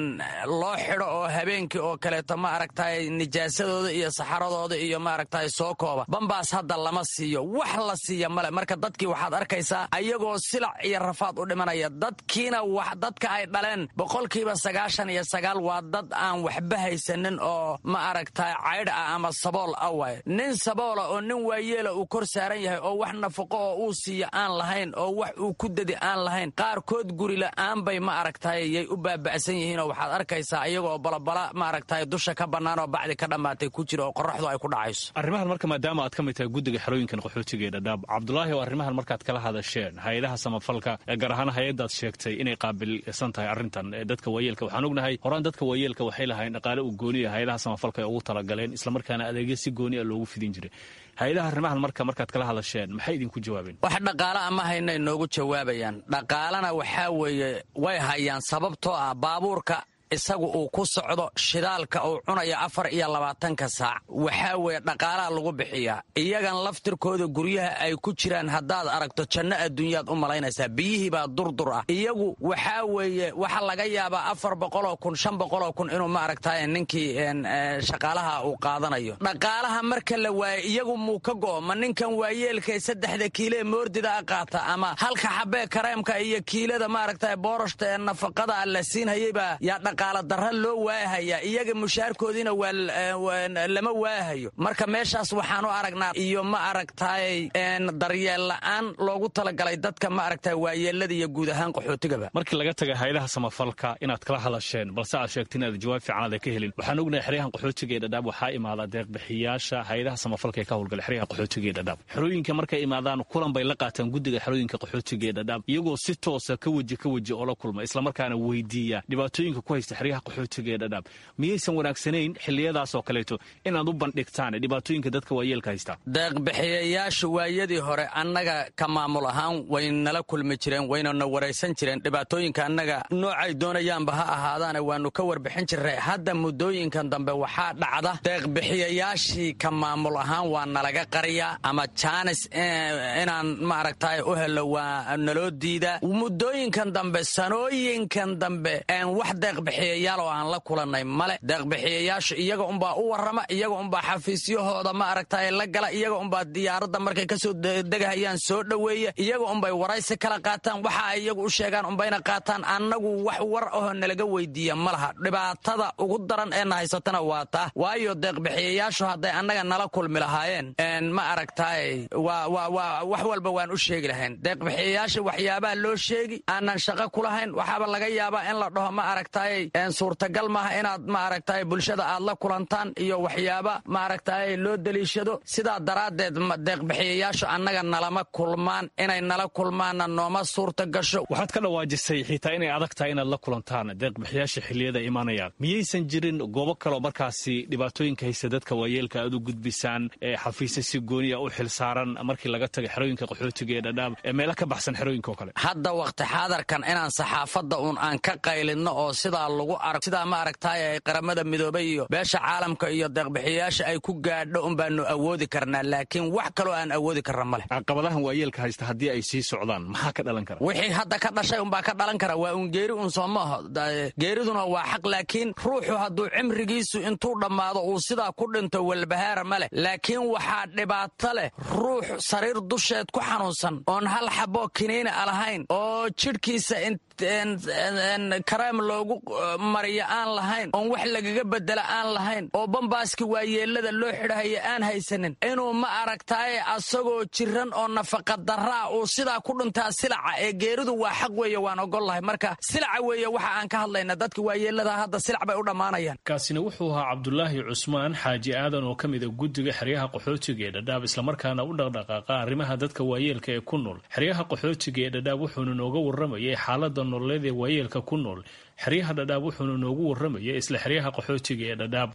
loo xidho oo habeenkii oo kaleeto ma aragtay nijaasadooda iyo saxaradooda iyo ma aragtay soo kooba bambaas hadda lama siiyo wax la siiya male marka dadkii waxaad arkaysaa ayagoo silac iyo rafaad u dhimanaya dadkiina dadka ay dhaleen boqolkiiba sagaashan iyo sagaal waa dad aan waxba haysanin oo ma aragtay caydh ah ama sabool ah waay nin saboola oo nin waayeela uu kor saaran yahay oo wax nafaqo oo uu siiya aan lahayn oo wax uu ku dadi aan lahayn qaarkood guri la'aan bay ma aragtay yay u baaba'san yihiinoo waxaad arkaysaa iyagoo balabala ma aragtay dusha ka bannaan oo bacdi ka dhammaatay ku jira oo qorraxdu ay ku dhacayso arrimahan marka maadaama aad ka mid tahay guddiga xerooyinkan qaxootiga ee dhadhaab cabdulaahi oo arrimahan markaad kala hadasheen hay-adaha samafalka gaar ahaan hay-addaad sheegtay inay qaabilsan tahay arrintan dadka waayeelka waxaan ognahay horaan dadka waayeelka waxay lahayn dhaqaale u gooniya hay-adaha samafalka ay ugu talagaleen islamarkaana adeegyo si gooni a loogu fidin jiray hay-adaha arrimahan marka markaad kala hadasheen maxay idinku jawaabeen wax dhaqaale ama hayna inoogu jawaabayaan dhaqaalena waxaa weeye way hayaan sababtoo ah baabuurka isagu uu ku socdo shidaalka uu cunayo afar iyo labaatanka saac waxaa weeye dhaqaalaha lagu bixiyaa iyagan laftirkooda guryaha ay ku jiraan haddaad aragto janno adduunyaad u malaynaysaa biyihii baa durdur ah iyagu waxaa weeye waxa laga yaabaa afar boqoloo kun shan boqoloo kun inuu ma aragtay ninkii shaqaalaha uu qaadanayo dhaqaalaha marka la waayo iyagu muu ka go'o ma ninkan waayeelkae saddexda kiilee moordida a qaata ama halka xabee kareemka iyo kiilada maaragtay boorashta ee nafaqada la siinhayeybaa yaa dhaqaala darra loo waahayaa iyaga mushaarkoodiina waa lama waahayo marka meeshaas waxaan u aragnaa iyo ma aragtay daryeel la'aan loogu talagalay dadka ma aragtay waayeelada iyo guud ahaan qaxootigaba markii laga taga hayadaha samafalka inaad kala hadasheen balse aad sheegteen inaad jawaab fiicanaad ka helin waxaan ognahay xeryahan qaxootiga ee dhadhaab waxaa imaada deeqbixiyaasha hayadaha samafalka ee ka howlgala xeryaha qaxootiga ee dhadhaab xerooyinka markay imaadaan kulan bay la qaataan guddiga xerooyinka qaxootiga ee dhadhaab iyagoo si toosa ka weji ka weji oo la kulma islamarkaana weydiiya dhibaatooyinka ku haysta xeryaha qaxootiga ee dhadhaab miyaysan wanaagsanayn xiliyadaasoo kaleeto inaad u bandhigtaan dhibaatooyinka dadka waayeelka haysta deeqbixiyayaashu waayadii hore annaga ka maamul ahaan way nala kulmi jireen waynana waraysan jireen dhibaatooyinka annaga noocay doonayaanba ha ahaadaane waannu ka warbixin jirray hadda muddooyinkan dambe waxaa dhacda deeqbixiyayaashii ka maamul ahaan waa nalaga qariyaa ama jaanis inaan maaragtay u helo waa naloo diidaa muddooyinkan dambe sanooyinkan dambe wax deeqbixiyayaal oo aan la kulannay male deeqbixiyayaashu iyaga unbaa u warrama iyaga unbaa xafiisyahooda ma aragtay la gala iyaga unbaa diyaaradda markay kasoo degahayaan soo dhoweeya iyaga unbay waraysi kala qaataan waxa ay iyagu u sheegaan unbayna qaataan annagu wax war ahoo nalaga weydiiya ma laha dhibaatada ugu daran ee na haysatana waa taa waayo deeqbixiyayaashu hadday annaga nala kulmi lahaayeen ma aragtay wax walba waan u sheegi lahayn deeqbixiyayaasha waxyaabaha loo sheegi aanan shaqo ku lahayn waxaaba laga yaabaa in la dhaho ma aragtay suurtagal maaha inaad maaragtay bulshada aad la kulantaan iyo waxyaaba maaragtay loo deliishado sidaa daraaddeed deeqbixiyayaashu annaga nalama kulmaan inay nala kulmaanna nooma suurta gasho waxaad ka dhawaajisay xitaa inay adag tahay inaad la kulantaan deeqbixiyaasha xilliyada imaanayaan miyaysan jirin goobo kaleo markaasi dhibaatooyinka haysta dadka waayeelka aad u gudbisaan ee xafiisya si gooniya u xil saaran markii laga taga xerooyinka qaxootiga ee dhadhaab ee meelo ka baxsan xerooyinka oo kale hadda wakhti xaadarkan inaan saxaafadda uun aan ka qaylinno oo sidaa lagu arag sidaa ma aragtaay ay qaramada midoobay iyo beesha caalamka iyo deeqbixiyayaasha ay ku gaadho un baanu awoodi karnaa laakiin wax kaloo aan awoodi karna ma leh caqabadahan waayeelka haysta haddii ay sii socdaan maxaa ka dhalan kara wixii hadda ka dhashay unbaa ka dhalan kara waa un geeri un soo maaho geeriduna waa xaq laakiin ruuxu hadduu cimrigiisu intuu dhammaado uu sidaa ku dhinto walbahaara ma leh laakiin waxaa dhibaato leh ruux sariir dusheed ku xanuunsan oon hal xaboo kiniina a lahayn oo jidhkiisa kareem loogu mariyo aan lahayn oon wax lagaga bedela aan lahayn oo bambaaski waayeelada loo xidhahaya aan haysanin inuu ma aragtaaye asagoo jiran oo nafaqadaraa uu sidaa ku dhintaa silaca ee geeridu waa xaq weeye waan ogollahay marka silaca weeye waxa aan ka hadlayna dadka waayeelada hadda silac bay u dhammaanayaan kaasina wuxuu ahaa cabdulaahi cusmaan xaaji aadan oo ka mida guddiga xeryaha qaxootiga ee dhadhaab islamarkaana u dhaqdhaqaaqa arrimaha dadka waayeelka ee ku nool xeryaha qaxootiga ee dhadhaab wuxuuna nooga warramayay xaalada nololeed ee waayeelka ku nool xeryaha dhadhaab wuxuuna noogu warramayay isla xeryaha qaxootiga ee dhadhaab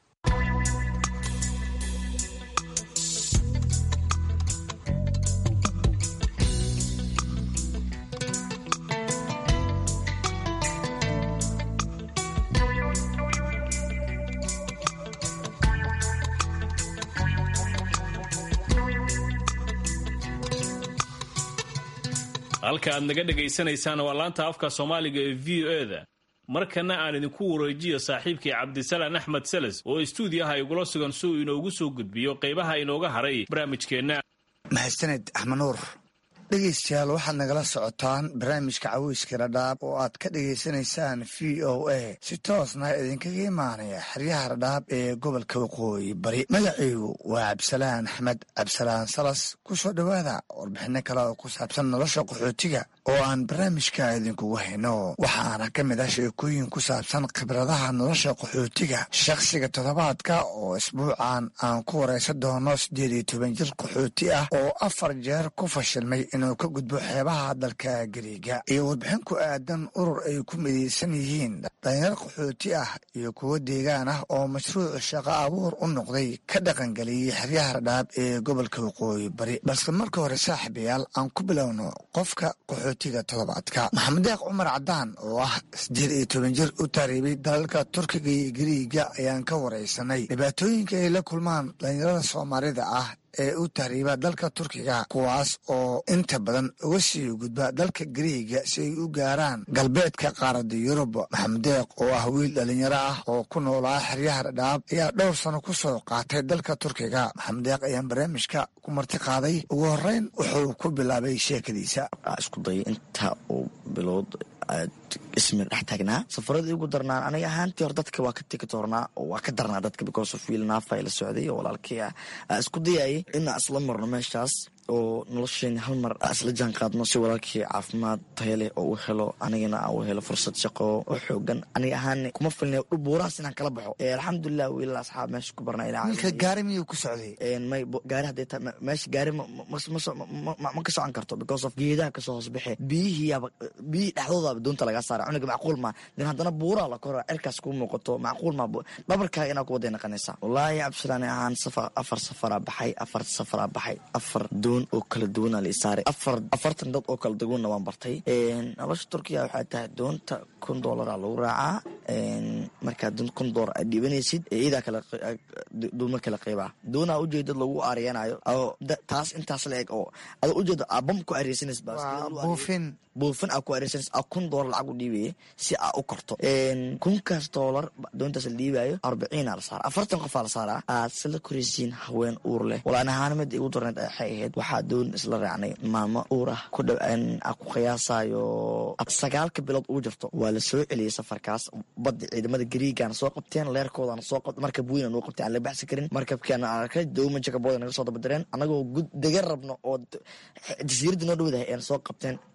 halka aad naga dhegaysanaysaan waa laanta afka soomaaliga ee v o e da markana aan idinku wareejiyo saaxiibkii cabdisalaan axmed seles oo istuudiyaha igula sugan si uu inoogu soo gudbiyo qaybaha inooga haray barnaamijkeenna mahadsaned axmed nuur dhegaystayaal waxaad nagala socotaan barnaamijka caweyska dhadhaab oo aad ka dhegaysanaysaan v o a si toosna idinkaga imaanaya xeryaha dhadhaab ee gobolka waqooyi bari magacaygu waa cabdisalaan axmed cabdisalaan salas ku soo dhowaada warbixino kale oo ku saabsan nolosha qaxootiga oo aan barnaamijka idinkugu hayno waxaana ka mid ah sheekooyin ku saabsan khibradaha nolosha qaxootiga shakhsiga toddobaadka oo isbuucan aan ku waraysan doono siddeed iyo toban jir qaxooti ah oo afar jeer ku fashilmay inuu ka gudbo xeebaha dalka gariiga iyo warbixin ku aadan urur ay ku midaysan yihiin dhalinyar qaxooti ah iyo kuwo deegaan ah oo mashruuc shaqo abuur u noqday ka dhaqangeliyey xeryaha radhaab ee gobolka waqooyi bari balse marka hore saaxiibayaal aan ku bilowno qofka qaxootiga toddobaadka maxamed deeq cumar cadaan oo ah siddeed iyo toban jir u taariibay dalalka turkiga iyo gariiga ayaan ka waraysanay dhibaatooyinka ay la kulmaan dhalinyarada soomaalida ah ee u tahriiba dalka turkiga kuwaas oo inta badan uga sii gudba dalka gariiga si ay u gaaraan galbeedka qaaradda yurub maxamed deeq oo ah wiil dhalinyaro ah oo ku noolaa xeryaha dhadhaab ayaa dhowr sano ku soo qaatay dalka turkiga maxamed deeq ayaan barnaamijka ku marti qaaday ugu horeyn wuxuu ku bilaabay sheekadiisa isku day inta uu bilood ismir dhex taagnaa safaradii ugu darnaan aniga ahaantii hor dadka waa ka tegi doornaa oo waa ka darnaa dadka because of wiil naafa la socday oo walaalkii ah isku dayayay inaa isla marno meeshaas oo nolosheena hal mar isla jaan qaadno si walaalkii caafimaad tayo leh oo u helo anigana aan u helo fursad shaqo oo xoogan aniga ahaan kuma filna buurahaas inaan kala baxo alxamdulilah wiilal asxaab meesha ku barnaa wiilka gaari miyuu ku socday may gaari hadday ta meesha gaari ma ka socon karto because of geedaha kasoo hoos baxe biyihiiaba biyihii dhexdoodaaba doonta lagaa saara cunuga macquul ma den haddana buuraa la kora cirkaas kuu muuqato macquul ma dhabarkaaga inaa kuwaday naqanaysaa wallaahi cabdisalaani ahaan safar afar safaraa baxay afar safaraa baxay afar doon oo kala duwana la isaaray afar afartan dad oo kala duwanna waan bartay nolosha turkiya waxay tahay doonta kun doolara lagu raacaa markaa kun doolar aad dhiibanaysid iidaa kala dooma kala qeybaa doonaa ujeedad lagu aariyanayo taas intaas la eg oo ada ujeeda abam ku areysanays buufin buufin aa ku areysanays a kun doolar lacag u dhiibaya si aa u korto kunkaas doolar doontaas la dhiibayo arbiciina la saara afartan qofaa la saaraa aad sila koraysiin haween uur leh walaan ahaan mid igu darneed waxay ahayd waxaa doon isla raacnay maamo uur ah ku dhow a ku qiyaasayo sagaalka bilood ugu jirto waa la soo celiyey safarkaas badda ciidamada gariigana soo qabteen leerkoodana soo qabta markab weyna noo qabtay aan la baxsi karin markabkeena arkay dowma jakabooda naga soo dabadireen anagoo gud degan rabno oo jasiiradda noo dhowdahay eena soo qabteen intaa nagala soo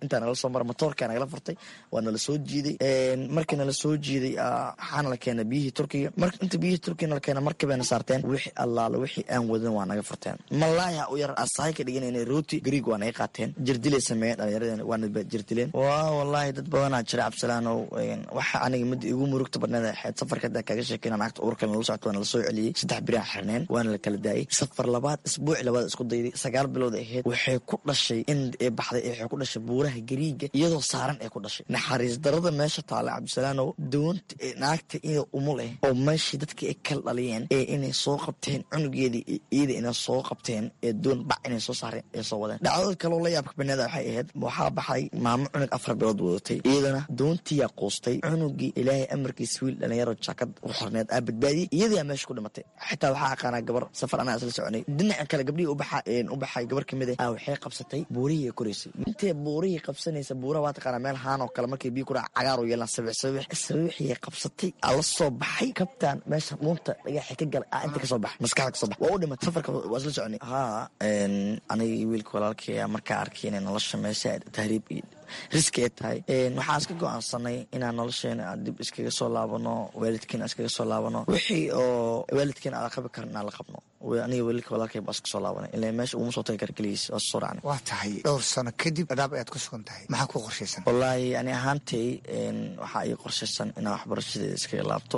soo mara motoorkaa nagala furtay waa nala soo jiiday markii nala soo jiiday waxaana la keena biyihii turkiga inta biyihii turkiga nala keena markibayna saarteen wixii allaala wixii aan wadan waa naga furteen malaaya u yar asahay ka dhiganayna rooti gariig waa naga qaateen jirdilay sameeyeen dhallinyaradeen waana jirdileen waa wallaahi dad badanaa jira cabsalaanow waxa aniga midda igu murugta badneed xeed safarka hadda kaaga sheekeyna naagta uurka nala socota waana la soo celiyey saddex biraan xirneen waana la kala daayey safar labaad isbuuci labaad isku dayday sagaal bilood ahayd waxay ku dhashay in ee baxday waxay ku dhashay buuraha gariiga iyadoo saaran ay ku dhashay naxariis darada meesha taala cabdisalaanow doonta naagta iyada umul ah oo meeshii dadkii ay kala dhaliyeen ee inay soo qabteen cunugeedii iyada inay soo qabteen ee doon bac inay soo saareen ee soo wadeen dhacdada kaloo la yaabka baneeda waxay ahayd waxaa baxay maamo cunug afar bilood wadatay iyadana doontiyaa quustay cunugii ilaahay amarkiisa wiil dhalinyaro jaakad u xorneed aa badbaadiyey iyadiyaa meesha ku dhimatay xitaa waxaa aqaanaa gabar safar anaa isla soconay dhinaca kale gabdhihii u baxay gabar kamid ah waxay qabsatay buurihii ay koraysay intay buurihii qabsanaysa buuraha waa taqaanaa meel haan oo kale markay biyo kudhaca cagaar u yeelaan sabix sabix sabiixiyay qabsatay aa la soo baxay kabtaan meesha dhuunta dhagaxi ka galay aa inta kasoo baxay maskaxda kasoo baxay waa u dhimatay safarka waa isla soconay haa anigii wiilka walaalkay markaa arkay inay nolosha meesha tahriib iyo riski ay tahay waxaan iska go-aansanay inaan nolosheena dib iskaga soo laabano waalidkiina iskaga soo laabano wixii oo waalidkiina aan qabi karin aan la qabno aniga waalidka walaalkay baa iska soo laabanay ilaa meesha uguma soo tagi kara keligiis waa soo raacnay waa tahay dhowr sano kadib dhadhaab ayaad ku sugan tahay maxaa ku qorshaysan wallaahi ani ahaantay waxaa ii qorshaysan inaan waxbarashadeeda iskaga laabto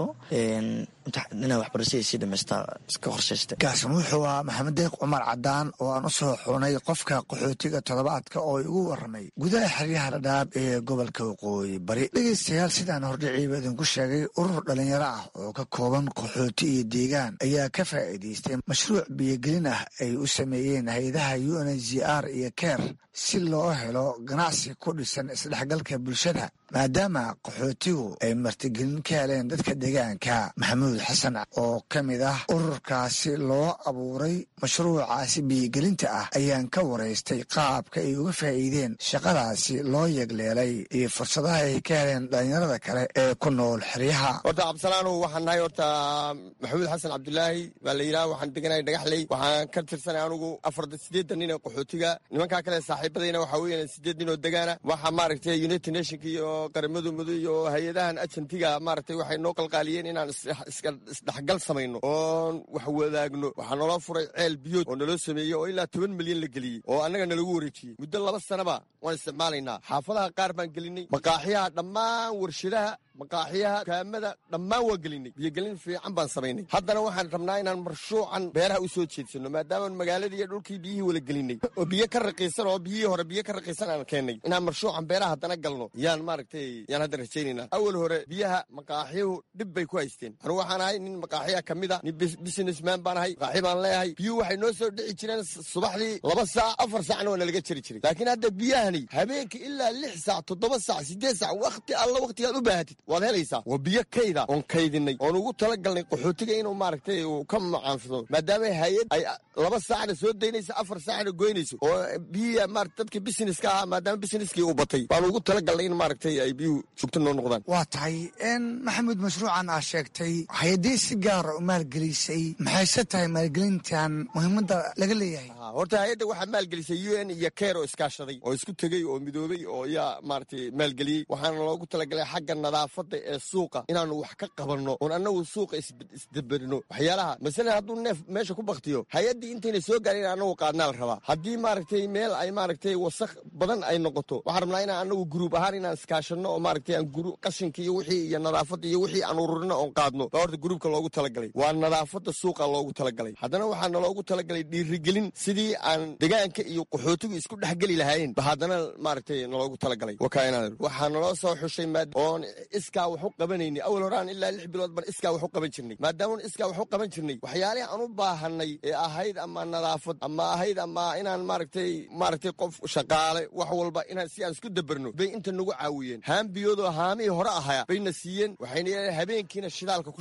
inaan waxbarashadii sii dhamaystaa iska qorshaysta kaasan wuxuu ahaa maxamed deeq cumar cadaan oo aan u soo xunay qofka qaxootiga toddobaadka oo igu waramay gudaha xeryaha dhadhaab ee gobolka waqooyi bari dhegeystayaal sidaan hordhiciiba idinku sheegay urur dhalinyaro ah oo ka kooban qaxooti iyo deegaan ayaa ka faa'iidaystay mashruuc biyogelin ah ay u sameeyeen hay-adaha u n h r iyo ker si loo helo ganacsi ku dhisan isdhexgalka bulshada maadaama qaxootigu ay martigelin ka heleen dadka deegaanka maxamuud xasan oo ka mid ah ururkaasi loo abuuray mashruucaasi biyogelinta ah ayaan ka waraystay qaabka ay uga faa'iideen shaqadaasi loo yegleelay iyo fursadaha ay ka heleen dhalinyarada kale ee ku nool xeryaha horta cabdisalaanu waxaan nahay horta maxamuud xasan cabdulaahi baa la yidhaha waxaan deganahay dhagaxley waxaan ka tirsanay anugu afar sideedan nin ee qaxootiga nimankaa kale saaxiibadayna waxaa weeyaan sideed nin oo degaana waxaa maaragtay united nationka iyo qaramadu mudo iyo hay-adahan ajantiga maaragtay waxay noo qalqaaliyeen inaan isdhexgal samayno oon wax wadaagno waxaa naloo furay ceel biyood oo naloo sameeyey oo ilaa toban milyan la geliyey oo annaga nalagu wareejiyey muddo laba sanaba waan isticmaalaynaa xaafadaha qaar baan gelinay maqaaxiyaha dhammaan warshadaha maqaaxiyaha kaamada dhammaan waa gelinay biyogelin fiican baan samaynay haddana waxaan rabnaa inaan marshuucan beeraha u soo jeedsano maadaamaan magaaladii iyo dhulkii biyihii wala gelinay oo biyo ka raqiisan oo biyihii hore biyo ka raqiisan aan keennay inaan marshuucan beeraha haddana galno yaan maaragtay yaan hadda rajaynaynaa awal hore biyaha maqaaxiyuhu dhib bay ku haysteen anugu waxaan ahay nin maqaaxiya ka mid a nin businessman baan ahay maqaaxi baan leeyahay biyuhu waxay noo soo dhici jireen subaxdii laba saac afar saacna waa nalaga jari jiray laakiin hadda biyahani habeenkii ilaa lix saac toddoba saac siddeed saac wakti alla waktigaad u baahatid waad helaysaa waa biyo kayda oon kaydinay oon ugu talagalnay qaxootiga inuu maaragtay uu ka macaansado maadaama hay-ad ay laba saacna soo daynayso afar saacna goynayso oo biyihi maarata dadka businesska ahaa maadaama busineskii uu batay baan ugu talagalnay in maaragtay ay biyuhu joogto noo noqdaan waa tahay maxamuud mashruucan aa sheegtay hay-adii si gaara u maalgelisay maxayse tahay maalgelintan muhiimadda laga leeyahay horta hay-adda waxaa maalgelisay u n iyo keer oo iskaashaday oo isku tegey oo midoobey oo yaa maaragtay maalgeliyey waxaana loogu talagalay xagga nadaafadda ee suuqa inaanu wax ka qabanno oon annagu suuqa isdaberino waxyaalaha masalan hadduu neef meesha ku baktiyo hay-addii intayna soo gaarin annagu qaadnaa la rabaa haddii maaragtay meel ay maaragtay wasakh badan ay noqoto waxaan rabnaa inaan annagu guruub ahaan inaan iskaashanno oo maaragtay aan qashinka iyo wixii iyo nadaafadda iyo wixii aan ururino oon qaadno baa horta gruubka loogu talagalay waa nadaafadda suuqa loogu talagalay haddana waxaa naloogu talagalay dhiirigelin sidii aan degaanka iyo qaxootigu isku dhexgeli lahaayeen ba haddana maaragtay naloogu talagalay waxaa naloo soo xushay oon iskaa wax u qabanayni awal horaan ilaa lix bilood baan iskaa wax u qaban jirnay maadaama iskaa wax u qaban jirnay waxyaalihi aan u baahanay ee ahayd ama nadaafad ama ahayd ama inaan maaragtay maaragtay qof shaqaale wax walba inaan si aan isku daberno bay inta nagu caawiyeen haambiyoodoo haamihii hore ahaya bayna siiyeen waxayna habeenkiina shidaalka ku shubta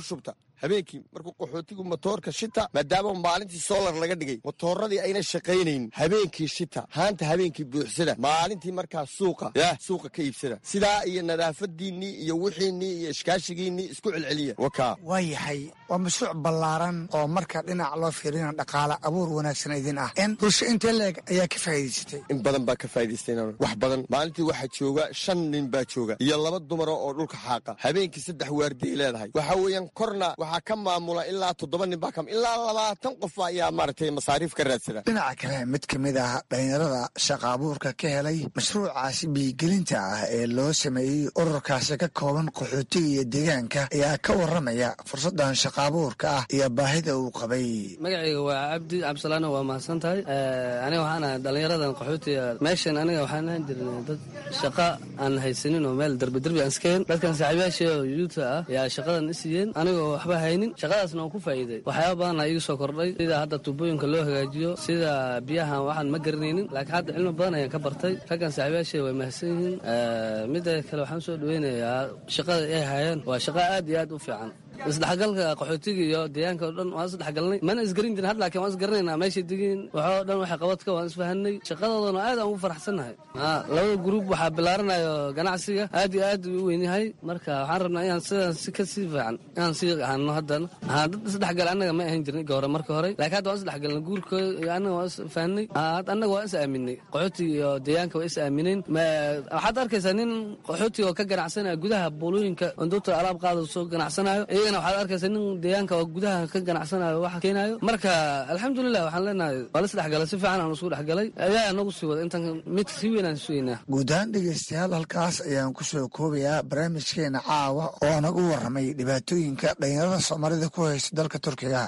habeenkii markuu qaxootigu motoorka shita maadaama maalintii solar laga dhigay motooradii ayna shaqaynayn habeenkii shita haanta habeenkii buuxsada maalintii markaa suuqa yah suuqa ka iibsada sidaa iyo nadaafadiinnii iyo wixiinnii iyo ishkaashigiinnii isku celceliya wakaa waa yahay waa mashruuc ballaaran oo marka dhinac loo fiirina dhaqaale abuur wanaagsan idin ah in bulsho intee leeg ayaa ka faa'iidaysatay in badan baa ka faa'idaystay wax badan maalintii waxaa jooga shan nin baa jooga iyo laba dumara oo dhulka xaaqa habeenkii saddex waardiay leedahay waxa weeyaan korna waxaa ka maamula ilaa toddoba nin baa ka ilaa labaatan qof ayaa maaragtay masaariif ka raadsada dhinaca kale mid ka mid ah dhallinyarada shaqa abuurka ka helay mashruucaasi biigelinta ah ee loo sameeyey ururkaasi ka kooban qaxootiga iyo deegaanka ayaa ka waramaya fursadan shaqa abuurka ah iyo baahida uu qabay magacayga waa cabdi cabdisalaano waa mahadsan tahay aniga waxaan ahay dhallinyaradan qaxootiga meeshan aniga waxaan ahaan jirnay dad shaqa aan haysanin oo meel derbi derbi aan iskeen dadkan saaxiibayaasha oo yuuta ah yaa shaqadan i siiyeen anigoo waxba haynin shaqadaasna waan ku faa'iiday waxyaaba badanaa iiga soo kordhay sida hadda tuubooyinka loo hagaajiyo sida biyahan waxaan ma garanaynin laakiin hadda cilmi badan ayaan ka bartay raggan saaxiibayaasha way mahadsan yihiin midda kale waxaan soo dhaweynayaa shaqada ay hayaan waa shaqa aad iyo aad u fiican isdhexgalka qaxootiga iyo deegaanka oo dhan waan isdhexgalnay mana isgarin jirin had laakiin waan isgaranaynaa meeshay degiin waxoo dhan waxay qabadka waan isfahanay shaqadoodana aad aan ugu faraxsannahay labada gruub waxaa bilaaranayo ganacsiga aad iyo aad u weyn yahay marka waxaan rabnaa inaan sidaan si ka sii fiican inaan sii ahano haddana dad isdhexgal annaga ma ahan jirnay hore marka hore laakiin hadda waan isdhexgalnay guurkooda iyo annaga waan isfahanay annaga waan is aaminay qaxootiga iyo deegaanka waa is aamineen waxaad arkaysaa nin qaxootiga oo ka ganacsanaya gudaha buulooyinka ondota alaab qaada soo ganacsanayo waxaad arkaysa nin deegaanka oo gudaha ka ganacsanayo waxa keenayo marka alxamdulilah waxaan leenahay waa la isdhexgalay si fiican aan isku dhexgalay ayaa nagu sii wada intan mid sii weyn aan sugeynaa guud ahaan dhegaystayaal halkaas ayaan ku soo koobayaa barnaamijkeena caawa oo nagu warramay dhibaatooyinka dhalinyarada soomaalida ku haysta dalka turkiga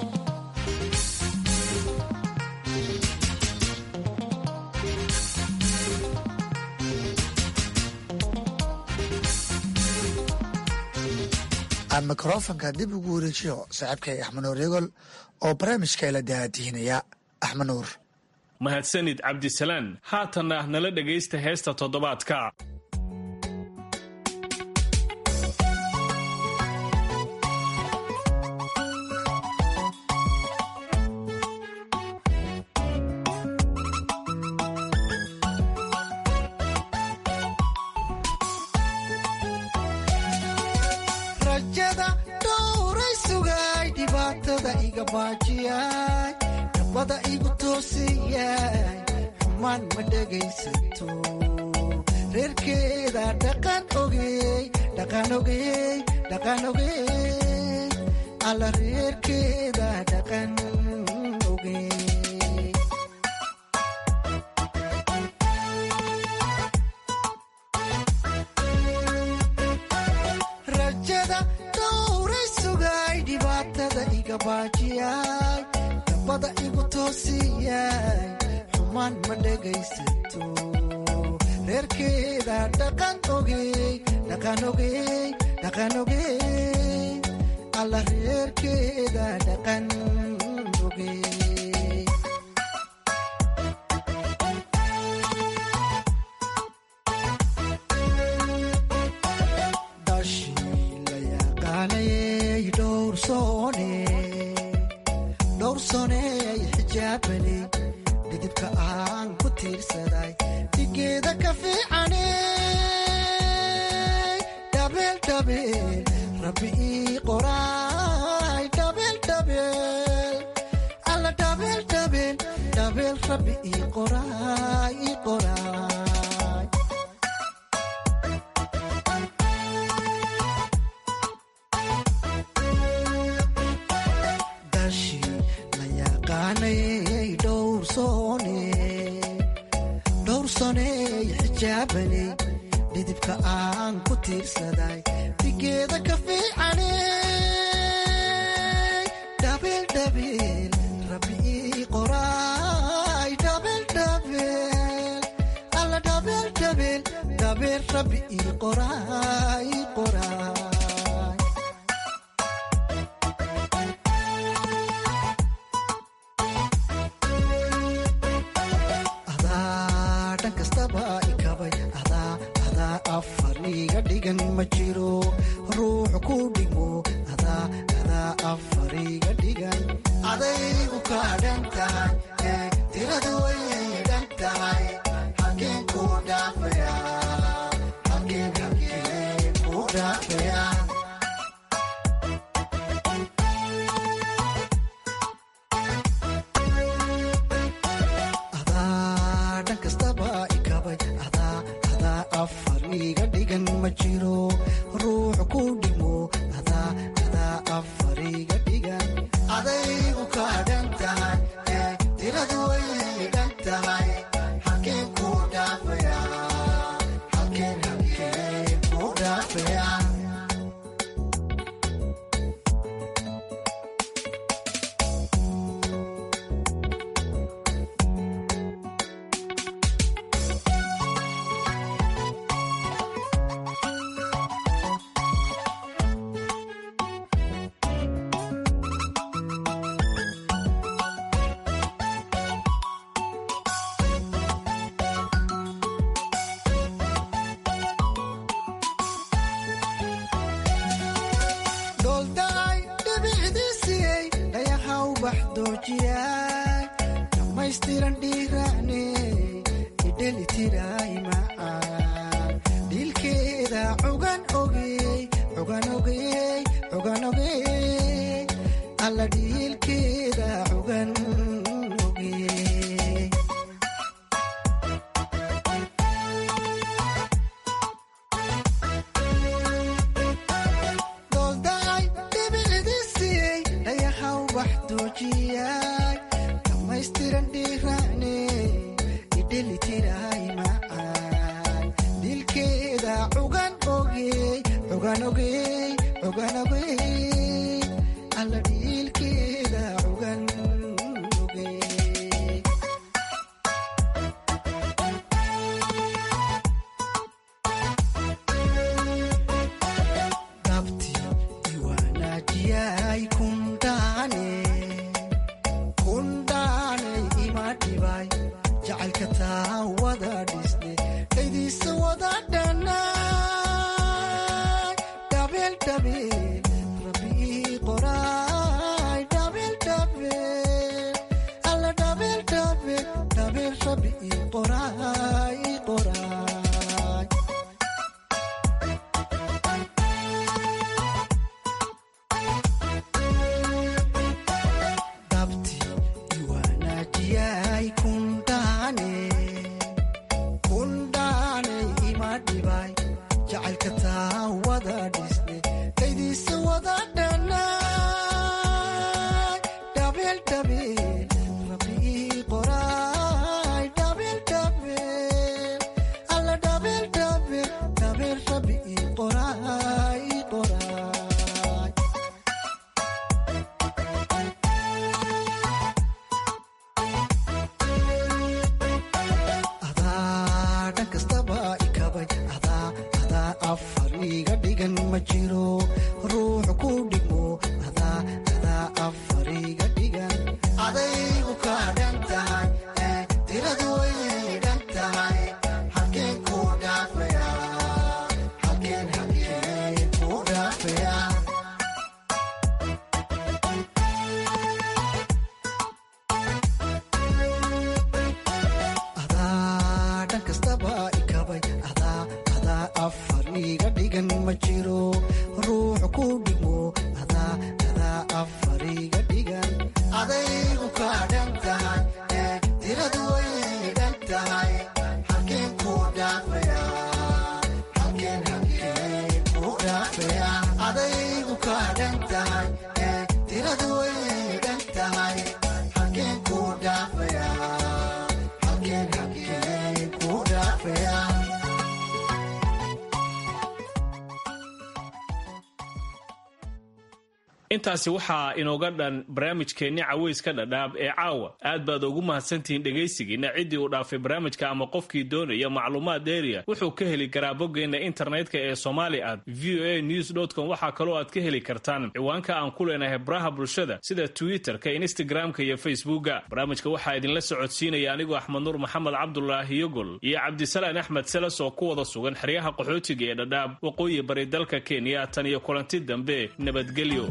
aan mikrofonka dib ugu wareejiyo saaxiibkay axmed nuur yegol oo barnaamijka ila daadihinaya axmed nuur mahadsanid cabdisalaan haatanna nala dhegaysta heesta toddobaadka dabada igu toosiyay xumaan ma dhegaysato reerkeeda dhaqan ogey dhaqan ogey dhaqan ogey alla reerkeeda dhaqan ogey rajada dhowray sugay dhibaatada iga baajiyay dabada igu toosiyay xumaan ma dhegaysato reerkeeda dhaqan ogey dhaqan ogey dhaqan ogey alla reerkeeda dhaqan ogey dhowrsooney xijaabani dhidibka aan ku tiirsaday dhigeeda ka fiicane dhabeeldhabeel rabbi ii qoraay dhabeeldhabeel alla dhabeeldhabeel dhabeel rabbi ii qoraay ii qoraay dhowrsooney xijaabani dhidibka aan ku tiirsaday dhigeeda ka fiicane dhabeeldhabeel rabbi ii qoraay dhabeeldhabeel alla dhabeeldhabeel dhabeel rabbi ii qoraay ii qoraay afar iga dhigan ma jiro ruux ku dhigmo adaa adaa afariga dhigan adaygu kaadhan tahay ee tiradu way dhan tahay halkeen ku dhaafaya halkeen halkeen ku dhaafaya adaa dhan kastaba ikabay adaa adaa afar iga dhigan ma jiro ruux ku dhimo adaa adaa afar iga dhigan adaygu kaadhan tahay ee tiradu way dhan tahay halkeen ku dhaafaya halkeen halkeen ku dhaafaya dhooldaay dhibicdiisiyey dhayahaw baxdoojiyay dhammaystiran dhiiraane idhelitiray macaan dhiilkeeda cugan ogey cugan ogey cugan ogey alla dhiilkeeda cugan ogey dhooldaay dhibicdiisiyey dhayahaw baxdoojiyay dhammaystiran dhiiraane idhelitiray macaan dilkeeda cugan ogey cugan ogey cugan ogey alla dhiilkeeda cugan ogey dabti iwaanaajiyay kundhaane kundhaanay ima dhibay jacaylka taa wada dhisne dhaydiisa wada dhanay dhabeel dhabeel rabbii qoraay dhabeel dhabeel alla dhabeel dhabeel dhabeel rabbii qoraay qoraay dabti iwaanaajiyay kundhaane kundhaanay ima dhibay jacaylka taa wada dhisne dhaydiisa wada dhanay dhabeel dhabeel rabbii qoraay dhabeel dhabeel alla dhabeel dhabeel dhabeel rabbii qoraay qoraay adaa dhan kastaba ikabay adaa adaa afar iga dhigan ma jiro ruux ku dhimo adaa adaa afar iga dhigan adaygu kaadhan tahay ee tiradu way dhan tahay halkeen ku dhaafaya halkeen halkeen ku dhaafaya adaa dhan kastaba ikabay adaa adaa afar iga dhigan ma jiro ruux ku dhimo adaa adaa afar iga dhigan adaygu kaadhan tahay ee tiradu way dhan tahay halkeen ku dhaafaya halkeen halkeen ku dhaafaya adaygu kaadhan tahay ee tiradu way dhan tahay halkeen ku dhaafaya halkeen halkeen ku dhaafaya intaasi waxaa inooga dhan barnaamijkeenni caweyska dhadhaab ee caawa aad baad ugu mahadsantihiin dhegaysigiina ciddii uu dhaafay barnaamijka ama qofkii doonaya macluumaad dheeriya wuxuu ka heli karaa boggeenna internetka ee somali at v o a news com waxaa kaloo aad ka heli kartaan ciwaanka aan ku leenahay baraha bulshada sida twitterka instagramka iyo facebooka barnaamijka waxaa idinla socodsiinaya anigoo axmed nuur maxamed cabdulaahi yogol iyo cabdisalaan axmed seles oo ku wada sugan xeryaha qaxootiga ee dhadhaab waqooyi bari dalka kenya tan iyo kulanti dambe nabadgelyo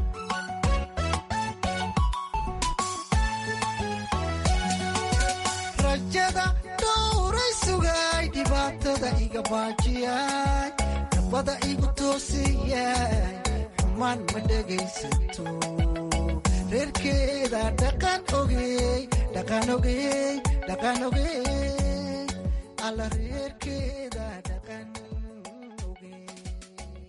rajada dhowray sugay dhibaatada iga baajiyay nabada igu toosiyay xumaan ma dhegaysato reerkeeda dhaqan ogey dhaqan ogey dhaqan ogey alla reerkeeda